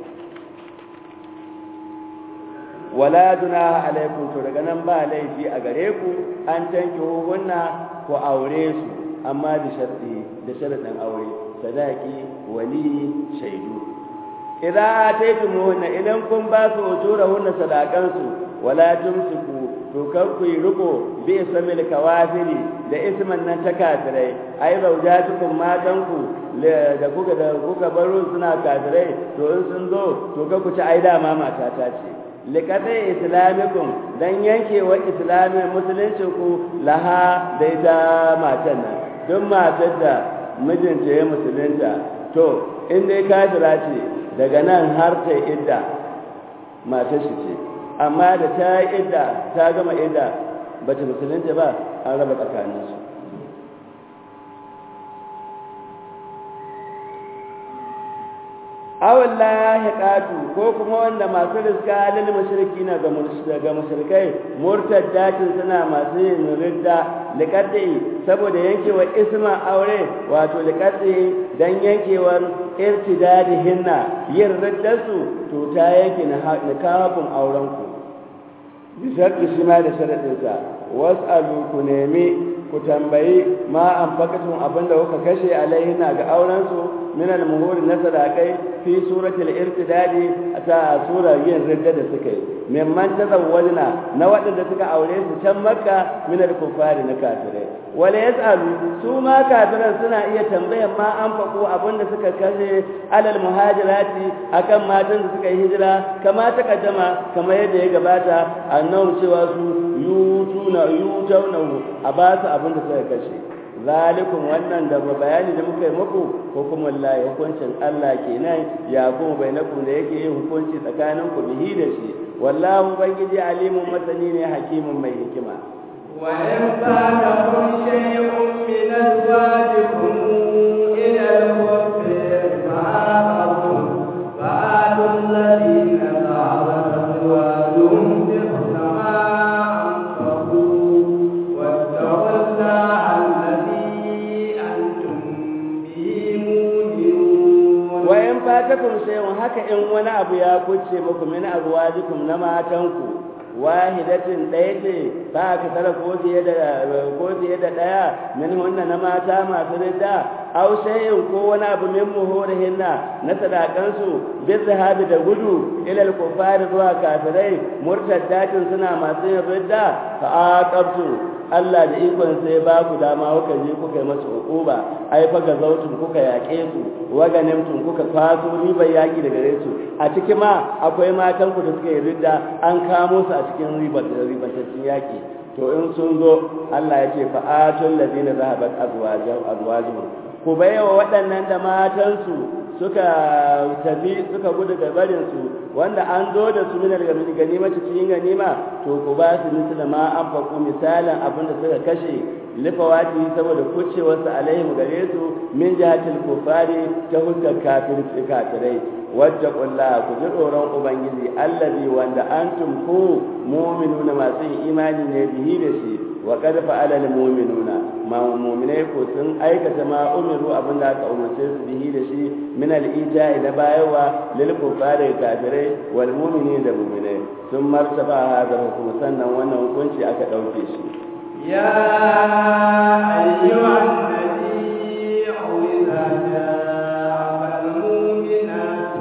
wala junaha alaikum to daga nan ba laifi a gare ku an tanki hunna ku aure su amma da sharti da sharadin aure sadaki wali shaidu idza ataytumuhunna idan kun ba su ujurahunna sadakansu wala tumsiku to kar ku yi riko bi samil kawafiri da isman nan ta kafirai ai zaujatukum matanku da kuka da kuka baro suna kafirai to in sun zo to ka ku ci ai dama mata ta ce likatai islamikum dan yankewa islamin musulunci ku laha da ita matan nan don matar da mijinta ya musulunta to in dai kafira ce daga nan har ta idda matar shi ce amma da ta idda ta gama idda ba ta musulunta ba an raba tsakaninsu awon lahiqatu ko kuma wanda masu riska lil mushriki na ga mushrikai murtaddatin suna masu yin ridda liqaddi saboda yankewa isma aure wato liqaddi dan yankewar irtidadihinna yin riddarsu to ta yanke nikahun auren ku bisa shi ma da sharadin sa was'alu ku nemi ku tambayi ma an fakatun abinda kuka kashe alaihina ga aurensu min al-muhuri na sadakai fi suratul irtidadi ta sura yin ridda da suka yi mimman tazawwajna na waɗanda suka aure su can makka min al-kuffari na kafirai wala yasalu su ma kafiran suna iya tambayan ma an fako abinda suka kashe alal muhajirati akan matan da suka yi hijira kama ta kaddama kamar yadda ya gabata annabi cewa su yutuna yutuna a ba su abin da suka kashe zalikum wannan da bayani da muka yi muku hukumul lahi hukuncin Allah kenan ya kuma bainakum da yake yin hukunci tsakanin ku bihi da shi wallahu bangiji alimun masani ne hakimun mai hikima wa in fatakum shay'un min azwajikum ila al-kufri fa'aqatum fa'atu alladhina ta'awadu azwajuhum bi fatakum shay'un haka in wani abu ya kuce muku min azwajikum na matanku wahidatin ɗaya ce ba ka tara ko fiye da ko fiye da ɗaya min hunna na mata masu ridda aw shay'in ko wani abu min muhurihinna na sadakansu bi zahabi da gudu ila al-kuffar zuwa kafirai murtaddatin suna masu yin ridda fa aqabtu Allah da ikon sai ba ku dama kuka je kuka yi masu uquba ai fa ga zautun kuka yaƙe su wa ganimtum kuka kwaso ribar yaƙi daga gare su a ciki ma akwai matan ku da suka yi ridda an kamo su a cikin ribar ribataccen yaƙi to in sun zo Allah ya ce fa atul ladina zahabat azwajuhum ku baiwa waɗannan da matansu suka tafi suka gudu ga barinsu wanda an zo da su minar ganima cikin ganima to ku ba su misali ma an faku misalin abin da suka kashe lifawati saboda kucewarsu alaihim gare su min jihatil kufari ta huskar kafirci kafirai wadda kulla ku ji tsoron ubangiji allazi wanda antum ku mu'minuna masu imani ne bihi da shi wa qad fa'ala al mu'minuna ma mu'minai ko sun aikata ma umiru abinda aka umarce su bihi da shi min al ita'i da bayawa lil kufari kafirai wal mu'minin da mu'minai sun martaba hada hukum sannan wannan hukunci aka dauke shi ya ayyuhan nabiyyu idza ja'a al mu'minatu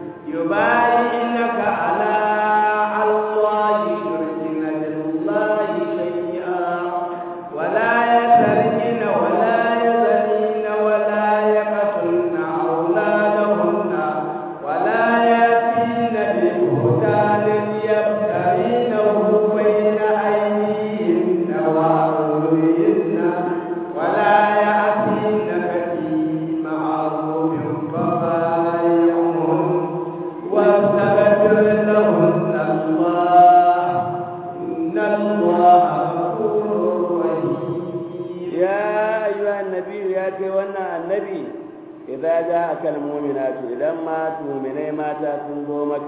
yubayyinaka ala Allah yushrikina billahi shay'a wa la yasrikina wa la yazina wa la yaqtulna awladahunna wa la yatina bi buhtanin yaftarinahu bayna aydihinna wa arjulihinna wa la ya'tinaka fi ma'rufin fabayi'hun واستغفر لهن الله إن الله غفور رحيم يا أيها النبي يا كيوانا النبي إذا جاءك المؤمنات إذا ما تؤمني ما تنظومك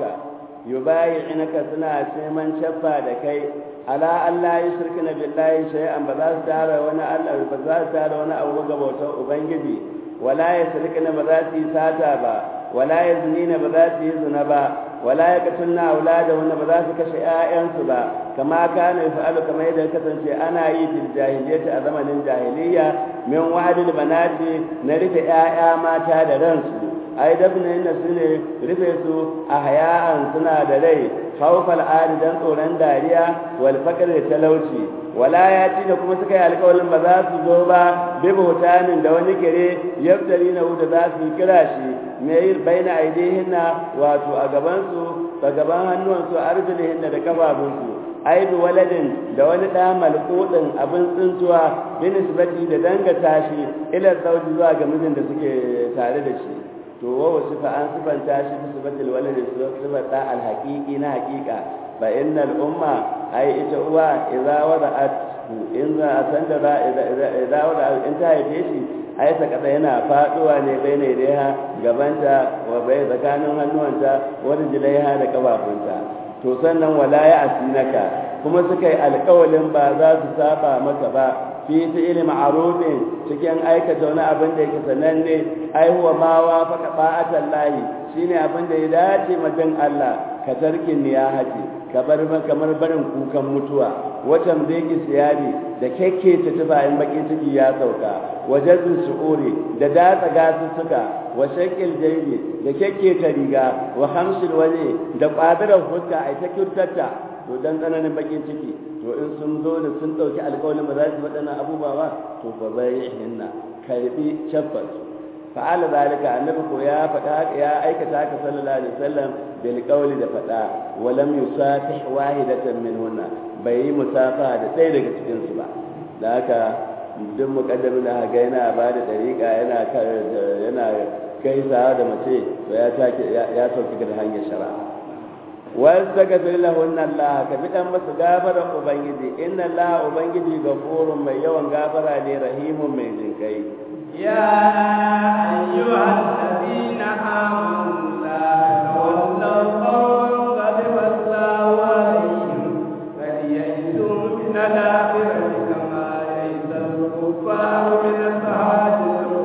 يبايعنك سنة من شفا لكي على أن لا يشركن بالله شيئا بذات تعالى وانا ألا بذات تعالى وانا أوغا بوتا أبنجدي ولا يشركن بذات ساتا با ولا يزنين بذات يزن با ولا يقتلن أولادهن بذات كشيئا با كما كان يفعل كما يدى كتنشي أنا أي في الجاهلية أزمن الجاهلية من وعد البنات نرف آيا ما تاد رنسو ai dabna inda su ne rufe su a haya'an suna da rai haufal adi dan tsoron dariya wal fakar da talauci wala ya ci da kuma suka yi alƙawarin ba za su zo ba bi bautanin da wani kire yaftari na da za su kira shi mai baina aidihinna wato a gaban su a gaban hannuwansu arjulihinna da kafafunsu aibi waladin da wani ɗa malƙuɗin abin tsintuwa bi nisbati da dangata shi ila zauji zuwa ga mijin da suke tare da shi to wa wasu fa an sifanta shi bi sifatil waladi sifat da al haqiqi na haqiqa fa innal umma ai ita uwa idza wada'at in za a san da idza idza wada'at in ta haife shi ai ta kada yana faduwa ne baina idaiha gabanta wa bai tsakanin hannuwanta wa rijlaiha da kafafunta to sannan wala ya asinaka kuma suka yi alƙawalin ba za su saba maka ba fi fi'il ma'rufin cikin aikata wani abin da yake sananne ai huwa ma wa faka ba'atan lahi shine abin da ya dace majin Allah ka tarkin niyahati ka bar kamar barin kukan mutuwa watan zai siyari da kekke ta tubayin bakin ciki ya sauka wajazin su'uri da datsa gasussuka wa shakil jaybi da kekke ta riga wa hamsil wani da kwadarar fuska ai ta kyautarta to dan tsananin bakin ciki to in sun zo da sun ɗauki alƙawarin ba za su waɗannan abubuwa ba to fa bai hinna karbi shaffar fa'ala zalika annabi ko ya faɗa ya aikata haka sallallahu alaihi wasallam bil qawli da faɗa wa lam yusafih wahidatan minhunna bai yi musafa da ɗaya daga cikin su ba da haka duk muqaddamin da ga yana ba da dariƙa yana yana gaisawa da mace to ya take ya sauki da hanyar shari'a واستغفر لهن الله كبدان مس غفر ubangiji inna Allah ubangiji gafurun mai yawan gafara ne rahimun mai jinkai يا أيها الذين آمنوا لا تولوا قوما غضب الله عليهم بل يئسوا من الآخرة كما يئس الكفار من أصحاب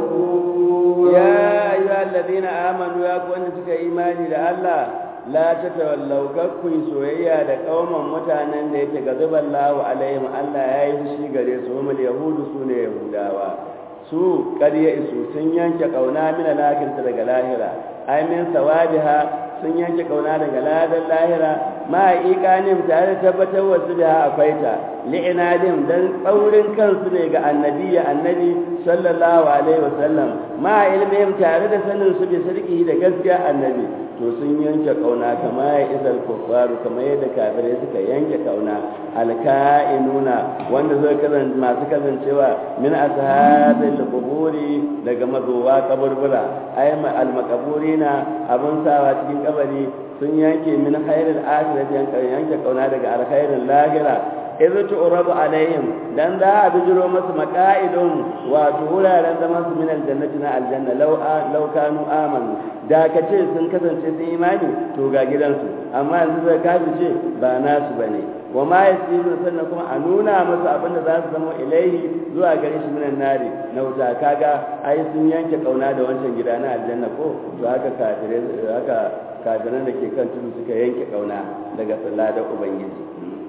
القبور يا أيها الذين آمنوا يا كون suka imani da Allah la ta tawallau kakkun soyayya da kauman mutanen da yake gazuban lahu alaihim Allah ya yi fushi gare su humul yahudu su ne yahudawa su ƙarya isu sun yanke kauna min alakinta daga lahira ai min sawabiha sun yanke kauna daga ladan lahira ma iqanim tare da tabbatar wasu da akwai ta li'inadim dan tsaurin kansu ne ga annabi ya annabi sallallahu alaihi wasallam ma ilmihim tare da sanin su bi sarki da gaskiya annabi to sun yanke kauna kama ya izal kuffaru kamar yadda kafirai suka yanke kauna alka'inuna wanda zai kazan masu kasancewa min ashabil quburi daga mazowa kaburbura ay almaqaburina abun sawa cikin kabari sun yanke min khairil akhirati yanke kauna daga alkhairin lahira idh tu'rabu alaihim dan za a bijiro masu maqa'idun wato wuraren zaman su min aljannati na aljanna law law kanu amanu da kace sun kasance sun imani to ga gidansu amma yanzu da kafi ce ba nasu bane wa ma yasiru sannan kuma a nuna musu abin da za su zama ilaihi zuwa gare shi minan nari na wuta kaga ai sun yanke kauna da wancan gida na aljanna ko to haka kafirai haka kafiran da ke kan tudu suka yanke kauna daga salladar ubangiji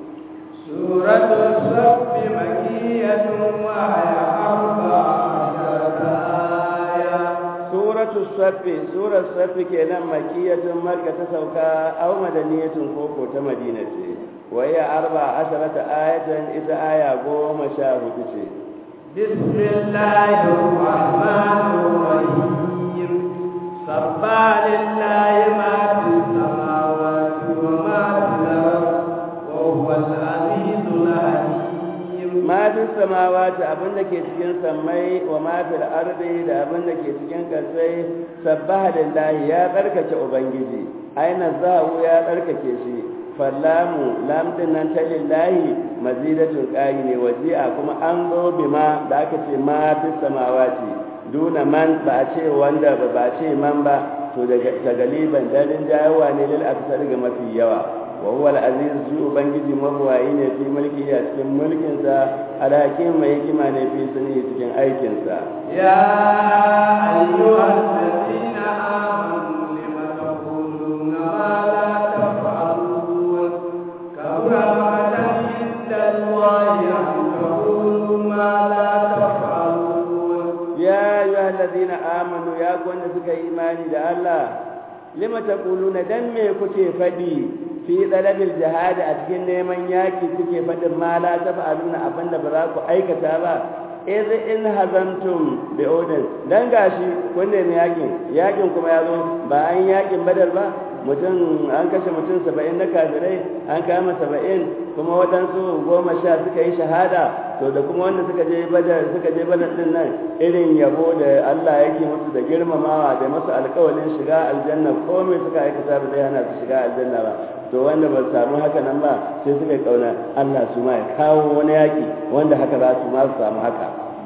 سورة الصف مكية وهي أربع عشرة آية سورة الصف سورة الصف كنا مكية مكة تسوكا أو مدنية كوكو تمدينة وهي أربع عشرة آية إذا آية قوم شاهد بسم الله الرحمن الرحيم صبى لله ما في السماوات وما في الأرض وهو العزيز الحكيم ma fi samawati abin da ke cikin sammai wa ma fil ardi da abin da ke cikin kasai sabbaha lillahi ya tsarkake ubangiji aina zahu ya tsarkake shi fallamu lam din nan ta lillahi mazidatun qayi ne waji'a kuma an zo bima da aka ce ma fi samawati duna man ba a ce wanda ba ba ce man ba to daga galiban dalin jayawa ne lil aksar ga mafi yawa وهو العزيز شو بنجي مبواي ne fi mulki a cikin mulkin sa alhakin mai hikima ne fi sani cikin aikin sa يا أيها الذين آمنوا لم تقولون ما لا تفعلون كبر مقتا عند الله أن تقولوا ما لا تفعلون ya ayyuha alladhina amanu ya ku wanda suka yi imani da Allah lima taquluna dan me kuke fadi fi dalabil jihad a cikin neman yaki kuke fadin ma la taf'aluna abinda ba za ku aikata ba iz in hazantum bi odin dan gashi kun nemi yakin yakin kuma ya zo ba an yakin badar ba mutum an kashe mutum saba'in na kafirai an kama saba'in kuma waɗansu goma sha suka yi shahada to da kuma wanda suka je badar suka je badar din nan irin yabo da Allah yake musu da girmamawa da masu alƙawarin shiga aljanna komai suka aikata ba zai hana su shiga aljanna ba to wanda ba samu haka nan ba sai suka kauna Allah su ma ya kawo wani yaki wanda haka za su ma su samu haka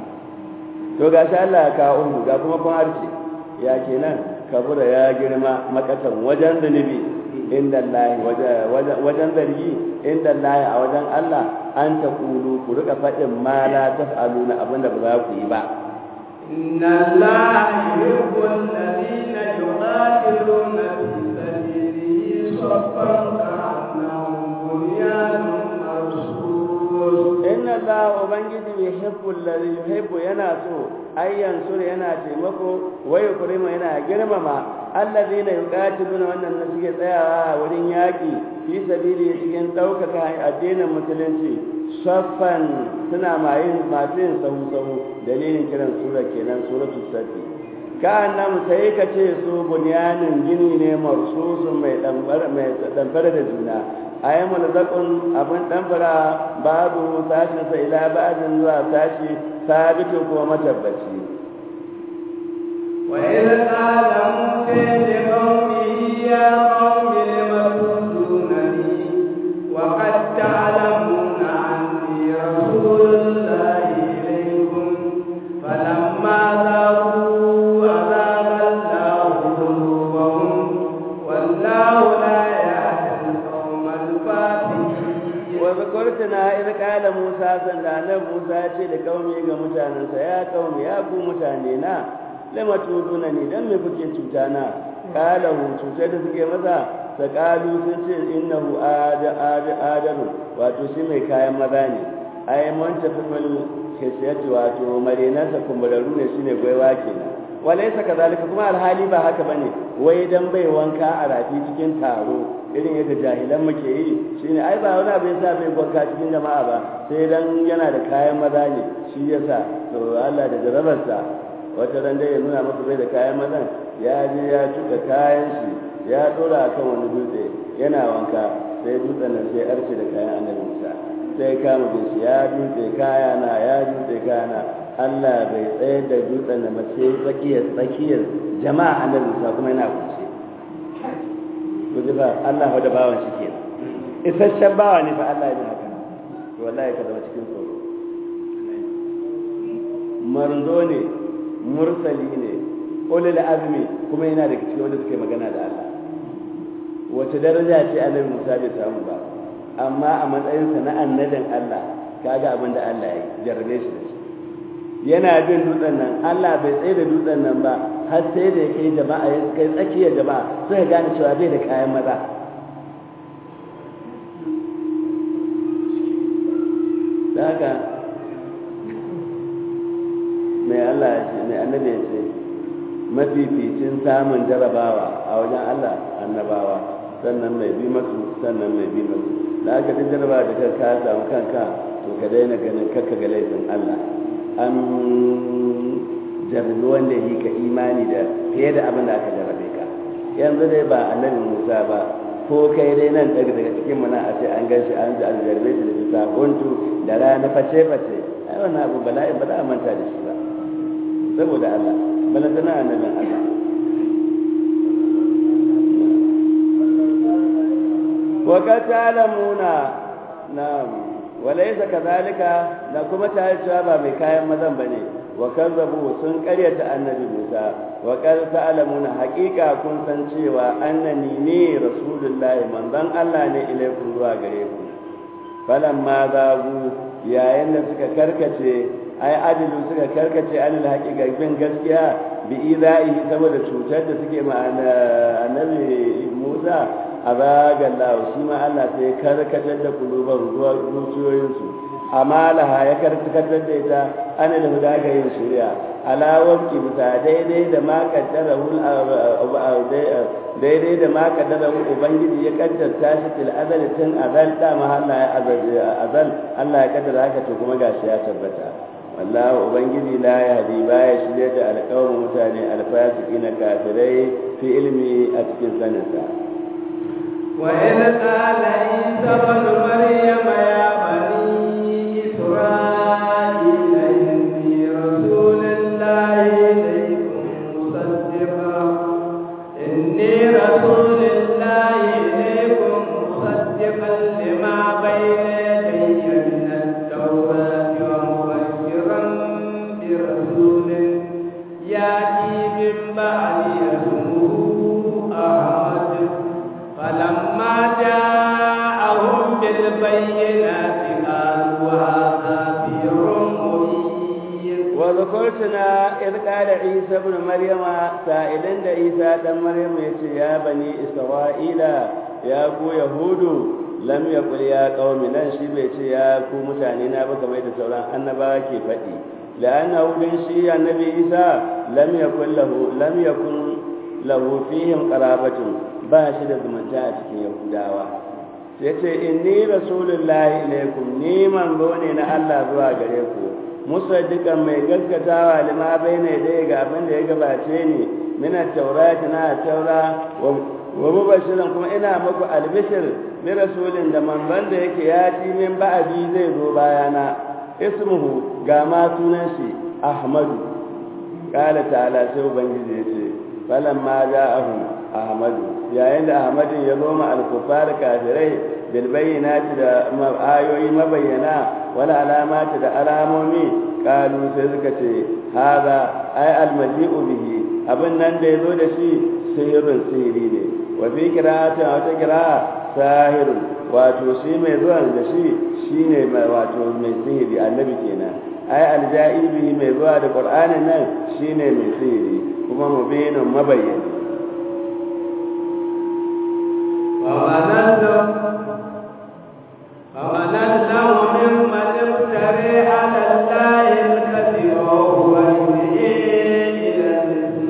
to gashi Allah ya kawo umu ga kuma kun harce ya kenan kabura ya girma makatan wajen zunubi inda Allah wajen zargi inda Allah a wajen Allah an ta kulu ku rika faɗin ma la taf'aluna abinda ba za ku yi ba إن الله يحب الذين يقاتلون في سبيله صفا كأنهم بنيان مرصوص inna Allah ubangiji yuhibbu alladhi yuhibbu yana so ayyan sur yana taimako wa yukrima yana girmama alladhina yuqatiluna wannan da suke tsayawa a wurin yaki fi sabili cikin daukaka addinin musulunci saffan suna mayin masu yin sahu sahu dalilin kiran sura kenan suratul safi ka annam sai ka ce su bunyanin gini ne marsusun mai damfara mai damfara da juna ayi mulzaqun abin damfara babu sashin sa ila ba'din zuwa sashi sabitu ko matabbaci وإذ قال موسى لقومه يا قوم لم تؤذونني وقد تعلمون عني رسول الله إليكم فلما ذاقوا أذاق الله قلوبهم والله لا يهدي القوم الفاسقين وذكرتنا إذ قال موسى صلى الله موسى ce da kaumi ga mutanensa ya kaumi ya ku mutane na lama tuduna ni dan me kuke cuta na kala hu cuta da suke masa ta kalu sun ce innahu ada ada adamu wato shi mai kayan maza ne ai man tafil hisiyati wato marenansa kumburaru ne shine gwaiwa kenan walaysa kadhalika kuma alhali ba haka bane wai dan bai wanka a rafi cikin taro irin yadda jahilan muke yi shine ai ba wani abu yasa bai wanka cikin jama'a ba sai dan yana da kayan maza ne shi yasa to Allah da jarabarsa wata ran dai ya nuna masa bai da kayan mazan ya je ya tuka kayan shi ya dora akan wani dutse yana wanka sai dutsen nan sai arce da kayan annabi Musa sai kama bin shi ya dutse kaya na ya dutse kaya na Allah bai tsaye da dutsen da mace tsakiyar tsakiyar jama'a annabi Musa kuma yana kuce to ji ba Allah da bawan shi kenan isasshen bawa ne fa Allah ya haka to wallahi ka zama cikin tsoro manzo ne mursali ne ulul azmi kuma yana da cikin wanda suke magana da Allah wace daraja ce annabi Musa bai samu ba amma a matsayinsa na annabin Allah kaga abin da Allah ya jarrabe shi da shi yana bin dutsen nan Allah bai tsaye da dutsen nan ba har sai da ya kai jama'a ya kai tsakiyar jama'a suka gane cewa bai da kayan maza da haka mai Allah ya ce mai annabi ya ce mafificin samun jarabawa a wajen Allah annabawa sannan mai bi masu sannan mai bi masu da aka duk jarabawa da ka ka samu kanka to ka daina ganin kakka ga laifin Allah an jarabi wanda yi ka imani da fiye da abin da aka jarabe ka yanzu dai ba annabi Musa ba ko kai dai nan daga daga cikin mana a ce an gan shi an jarabe shi da bisa huntu da rana face face ai wannan abu bala'i ba za a manta da shi ba saboda Allah bala tana annabin Allah wa ka ta'lamuna na'am walaysa kadhalika da kuma ta cewa ba mai kayan mazan bane wa kazzabu sun karyata annabi Musa wa qad ta'lamuna haqiqa kun san cewa annani ne rasulullahi manzon Allah ne ilaikum zuwa gare ku falamma zagu yayin da suka karkace ai adilu suka karkace anil haqiqa bin gaskiya bi idaihi saboda cutar da suke ma annabi Musa azaga Allah shi ma Allah sai karkatar da kuluban zuwa zuciyoyinsu amalaha ya karkatar da ita ana da huda ga yin shari'a alawar ki bisa daidai da ma kaddara daidai da ma kaddara ubangiji ya kaddarta shi til azal tun azal da mahalla ya azal Allah ya kaddara haka to kuma gashi ya tabbata wallahu ubangiji la yahdi baya shirye da alƙawarin mutane alfasiqina kafirai fi ilmi a cikin saninsa وإذ قال عيسى ابن مريم يا بني إسرائيل إني رسول الله إليكم مصدقا إني رسول الله إليكم مصدقا لما بين يدي من التوراة ومبشرا برسول يأتي من بعد اسمه أحمد فلما جاءهم بالبينات قالوا هذا سحر مبين وذكرتنا إذ قال عيسى ابن مريم سائلا عيسى بن مريم يا بني إسرائيل يا أبو يهود لم يقل يا قوم لن شبه يا أبو متعنينا بكما يتسولان أنبا كيفتي لأنه من شيء النبي عيسى لم يكن له لم يكن له فيهم قرابة ba shi da zumunta a cikin yahudawa ya ce inni rasulullahi ilaikum ni manzo ne na Allah zuwa gare ku musaddiqan mai gaskatawa lima baina dai ga abin da ya gabace ni min at-taurati na taura wa mubashiran kuma ina muku albishir bi rasulin da manzon da yake ya ci min ba'adi zai zo bayana ismuhu ga ma sunan shi ahmadu qala ta'ala sai ubangiji ya ce falamma ja'ahum ahmadu yayin da ahmadin ya zo ma alkufar kafirai bil bayyinati da ayoyi mabayyana wala alamati da alamomi kalu sai suka ce hada ay almaji'u bihi abin nan da yazo da shi sihirun sihiri ne wa fi qira'ati wata qira'a sahirun wato shi mai zuwan da shi shine wato mai sihiri annabi kenan ay alja'i bihi mai zuwa da qur'anin nan shine mai sihiri kuma mubinun mabayyana فمن الله ممن افتري على الله الكذب وهو يدعي إلى الإسلام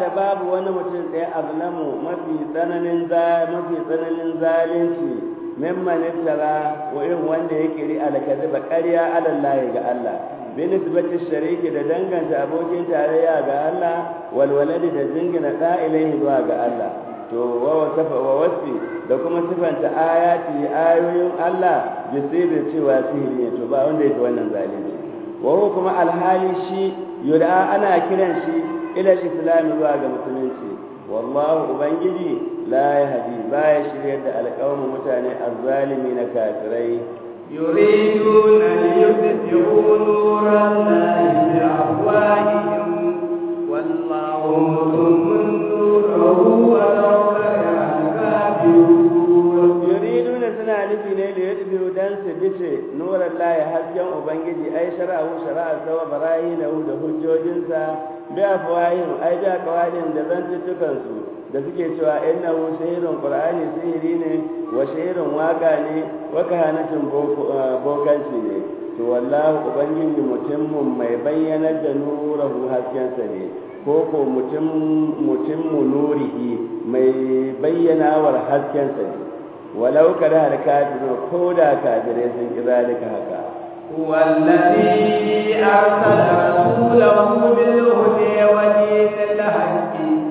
da babu wani mutum ɗaya azlamu mafi tsananin mafi tsananin zalunci mimman iftara wa irin wanda ya kiri alkaziba ƙarya alallahi ga Allah binisbati shariki da danganta abokin tarayya ga Allah walwaladi da jingina da ilaihi zuwa ga Allah to wa wasafa wa wasfi da kuma sifanta ayati ayoyin Allah bi sirri cewa sihiri ne to ba wanda yake wannan zalunci wa huwa kuma alhali shi yud'a ana kiran shi ila al-islam zuwa ga musulunci wallahu ubangiji la yahdi baya shiryar da alƙawamin mutane azzalimi na kafirai يريدون ليطفئوا نور الله بأفواههم والله متم نوره ولو كره الكافرون يريدون suna nufi ne da yadda dan su bice nuran lahi hasken ubangiji ai shara'u shara'a sawa barahinahu da hujjojinsa bi afwahim ai da kawalin da zantuttukan su da suke cewa innahu shahirun qur'ani sihiri ne wa shahirun waka ne wa kahanatun bokanci ne to wallahu ubangiji mutummun mai bayyanar da nurahu haskensa ne ko ko mutum mutummu nurihi mai bayyanawar haskensa ne walau kada har kafirun ko da kafirai sun ki zalika haka هو الذي أرسل رسوله بالهدى ودين الحق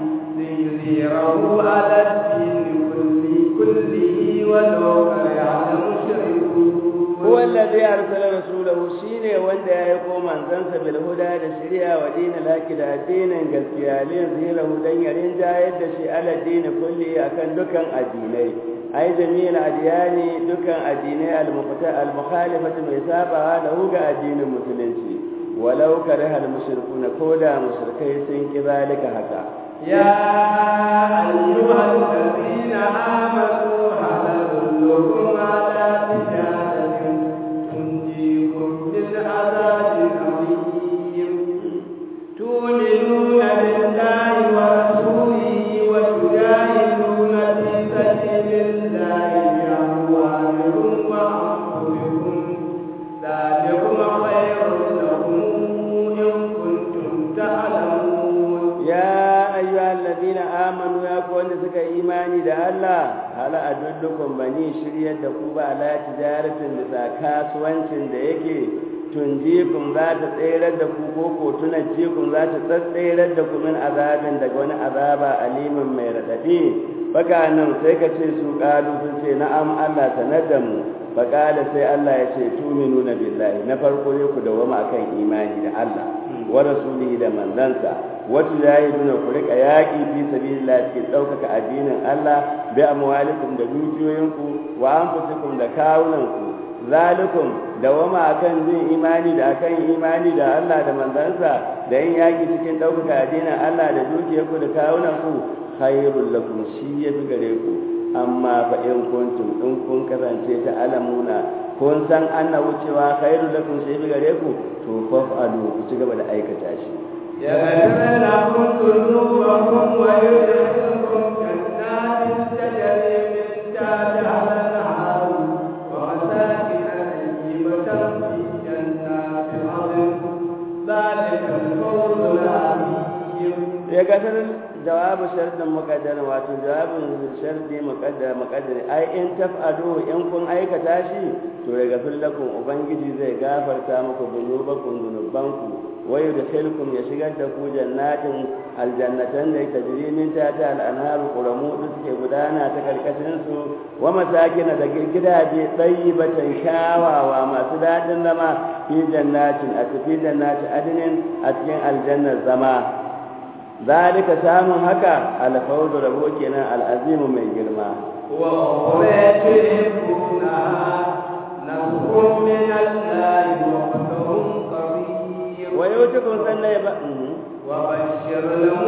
ليظهره على الدين كله كله ولو كره المشركون هو الذي أرسل رسوله شيني وندا يقوم من زنس بالهدى لشريعة ودين الحق دا دين قسيا ليظهره دين يرنجا يدشي على الدين كله أكن دكان الديني أي جميع الأديان دكان الديني المخالفة ميسابة له كالدين المسلمين ولو كره المشركون كودا مشركي سنك ذلك هكا يا أيها الذين آمنوا هل أدلكم على تجارة تنجيكم من عذاب أليم تؤمنون بالله ورسوله وتجاهدون في سبيل الله بأموالكم وأنفسكم ذلكم خير لكم إن كنتم تعلمون يا أيها الذين آمنوا يا كون سكا إيماني دا الله هل أدلكم بني شرية دكوبة على تجارة لسا كاسوانشن دا يكي tunjikum za ta tsayar da ku ko ko tunajjikum za ta tsayar da ku min azabin daga wani azaba alimin mai radadi baka nan sai ka ce su kalu sun ce na'am Allah sanar da mu bakala sai Allah ya ce tuminuna billahi na farko ne ku dawama akan imani da Allah wa rasulihi da manzansa wa tujahiduna ku rika yaki fi sabilillah cikin daukaka addinin Allah bi amwalikum da dukiyoyinku wa anfusikum da kawunanku zalikum dawama akan jin imani da akan imani da Allah da manzansa da yin yaki cikin ɗaukaka addinin Allah da dukiyarku da kawunanku khairul lakum shi ya fi gare ku amma fa in kuntum in kun kasance ta alamuna kun san anna wucewa khairul lakum shi ya fi gare ku to fa'alu ku ci gaba da aikata shi يغفر لكم ذنوبكم ويدخلكم جنات تجري من تحتها الأنهار ومساكن طيبة في جنات عدن ذلك الفوز العظيم ya gasar jawabu sharɗin muƙaddar wato jawabin sharɗi muƙaddar muƙaddar ai in taf'alu in kun aikata shi to ya gafir lakum ubangiji zai gafarta muku zunubakum zunubanku wa yudkhilkum ya shigar da ku jannatin aljannatan da tajri min tahtiha al-anharu quramu da suke gudana ta karkashin su wa masakin da gidaje tayyibatan shawawa masu dadin zama fi jannatin a fi jannatin adnin a cikin aljannar zama zalika samun haka alfawzu rabo kenan al'azimu mai girma وأخرى تحبونها نصر من الله وفتح قريب wa yutukum sanna ya ba وبشر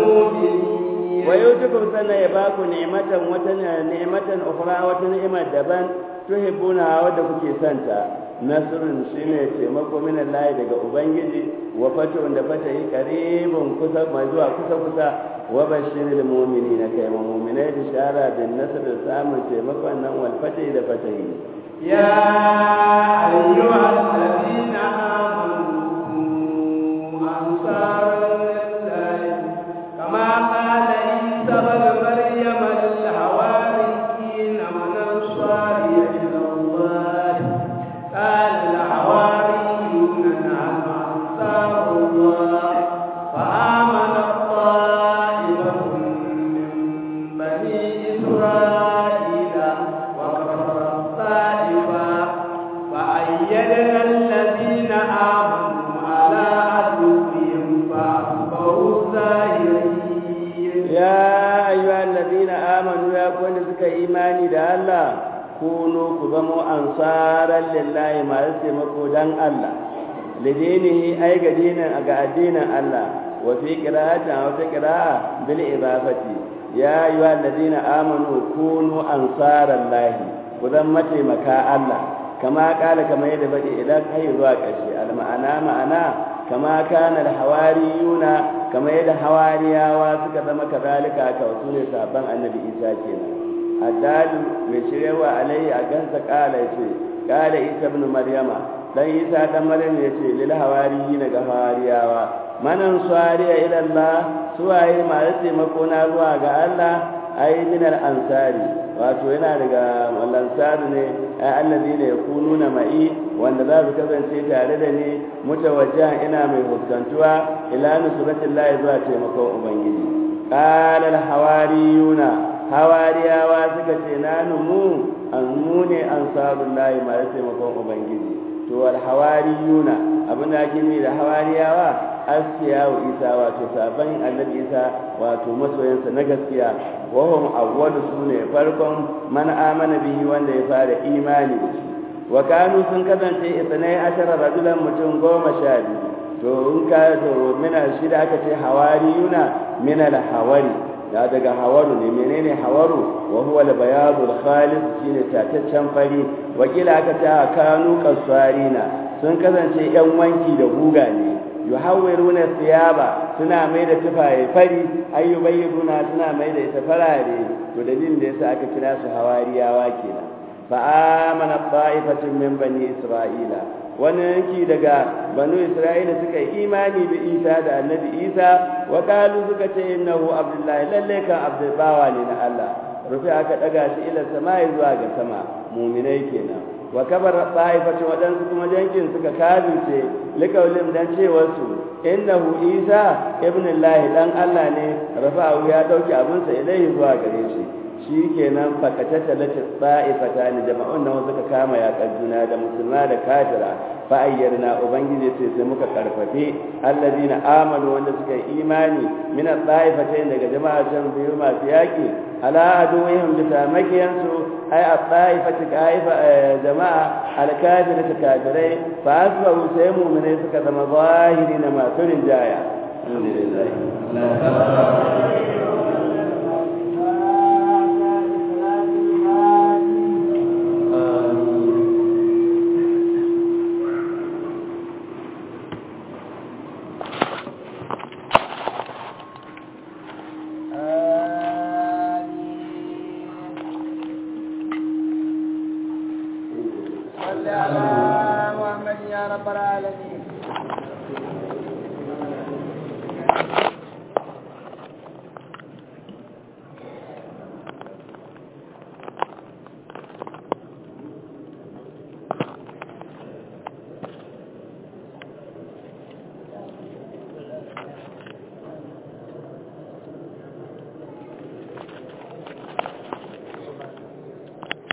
المؤمنين wa yutukum sanna ya ba ku ni'matan wata ni'matan ukhra wata ni'ima daban tuhibbuna wadda kuke santa nasrun shine taimako min Allah daga ubangiji wa fatun da fata yi qaribun kusa mai zuwa kusa kusa wa bashiril mu'minina kai mu'minai bishara bin nasr da samun taimakon nan wal fati da fatahi يا أيها الذين آمنوا أنصار لله كما قال إسرائيل وكفر الطائفة فأيدنا الذين آمنوا على عدوهم فأصبحوا ظاهرين ya ayyuhal ladina amanu ya kwanda suka imani da Allah kunu ku zamo ansaran lillahi masu taimako dan Allah lidinihi ai ga dinin ga addinin Allah wa fi qira'atin wa fi qira'a bil idafati ya ayyuhal ladina amanu kunu ansaran lahi ku zan mataimaka Allah kama kala kama yadda bade idan kai zuwa ƙarshe al ma'ana ma'ana kama kana da hawariyuna kama yadda hawariyawa suka zama kazalika ka wasu ne sabon annabi isa kenan addalu mai shirewa alaihi a gansa kala yace kala isa ibn maryama dan isa dan maryam yace lil hawariyina ga hawariyawa manan suwariya ila allah suwaye masu taimako na zuwa ga allah ai min al ansari wato yana daga lansari ne ai allazi ne yakununa ma'i wanda za su kasance tare da ni mutawajjihan ina mai fuskantuwa ila nusratillahi zuwa taimakon ubangiji qala al hawariyuna hawariyawa suka ce na numu an mu ne ansarullahi ma taimakon ubangiji to al hawariyuna abin da ake nufi da hawariyawa asiya wa isa wato sabon annabi isa wato masoyansa na gaskiya wahum awwalu sune farkon man amana bihi wanda ya fara imani da shi wa kanu sun kasance isnai ashara rajulan mutum goma sha biyu to in ka to mina shida aka ce hawariyuna min al hawari da daga hawaru ne menene hawaru wa huwa al bayadu al khalis shine tataccen fari wakila aka ce kanu kasarina sun kasance yan wanki da guga ne yuhawwiruna thiyaba suna mai da tufaye fari ayyubayyuna suna mai da ita farare to dalilin da yasa aka kira su hawariyawa kenan fa amana ta'ifatun min bani isra'ila wani yanki daga banu isra'ila suka yi imani da isa da annabi isa wa qalu suka ce innahu abdullahi lalle kan abdul bawa ne na Allah rufi aka daga shi ila samai zuwa ga sama mu'minai kenan wa kabar ta'ifatu wadansu kuma jankin suka kazince likaulim dan cewar su innahu isa ibn allah dan allah ne rafa'u ya dauki abinsa ilaihi zuwa gare shi shikenan fakatata lati ta'ifata ni jama'un nan suka kama ya juna da musulma da kafira fa ayyarna ubangiji ce sai muka karfafe alladina amanu wanda suka yi imani min at-ta'ifatayn daga jama'a can biyu masu yaki ala aduwihim bisa makiyansu ai at-ta'ifati kaifa jama'a al-kafirati kafirai fa asbahu sai mu'minai suka zama zahiri na masu rinjaya alhamdulillah صل على محمد يا رب العالمين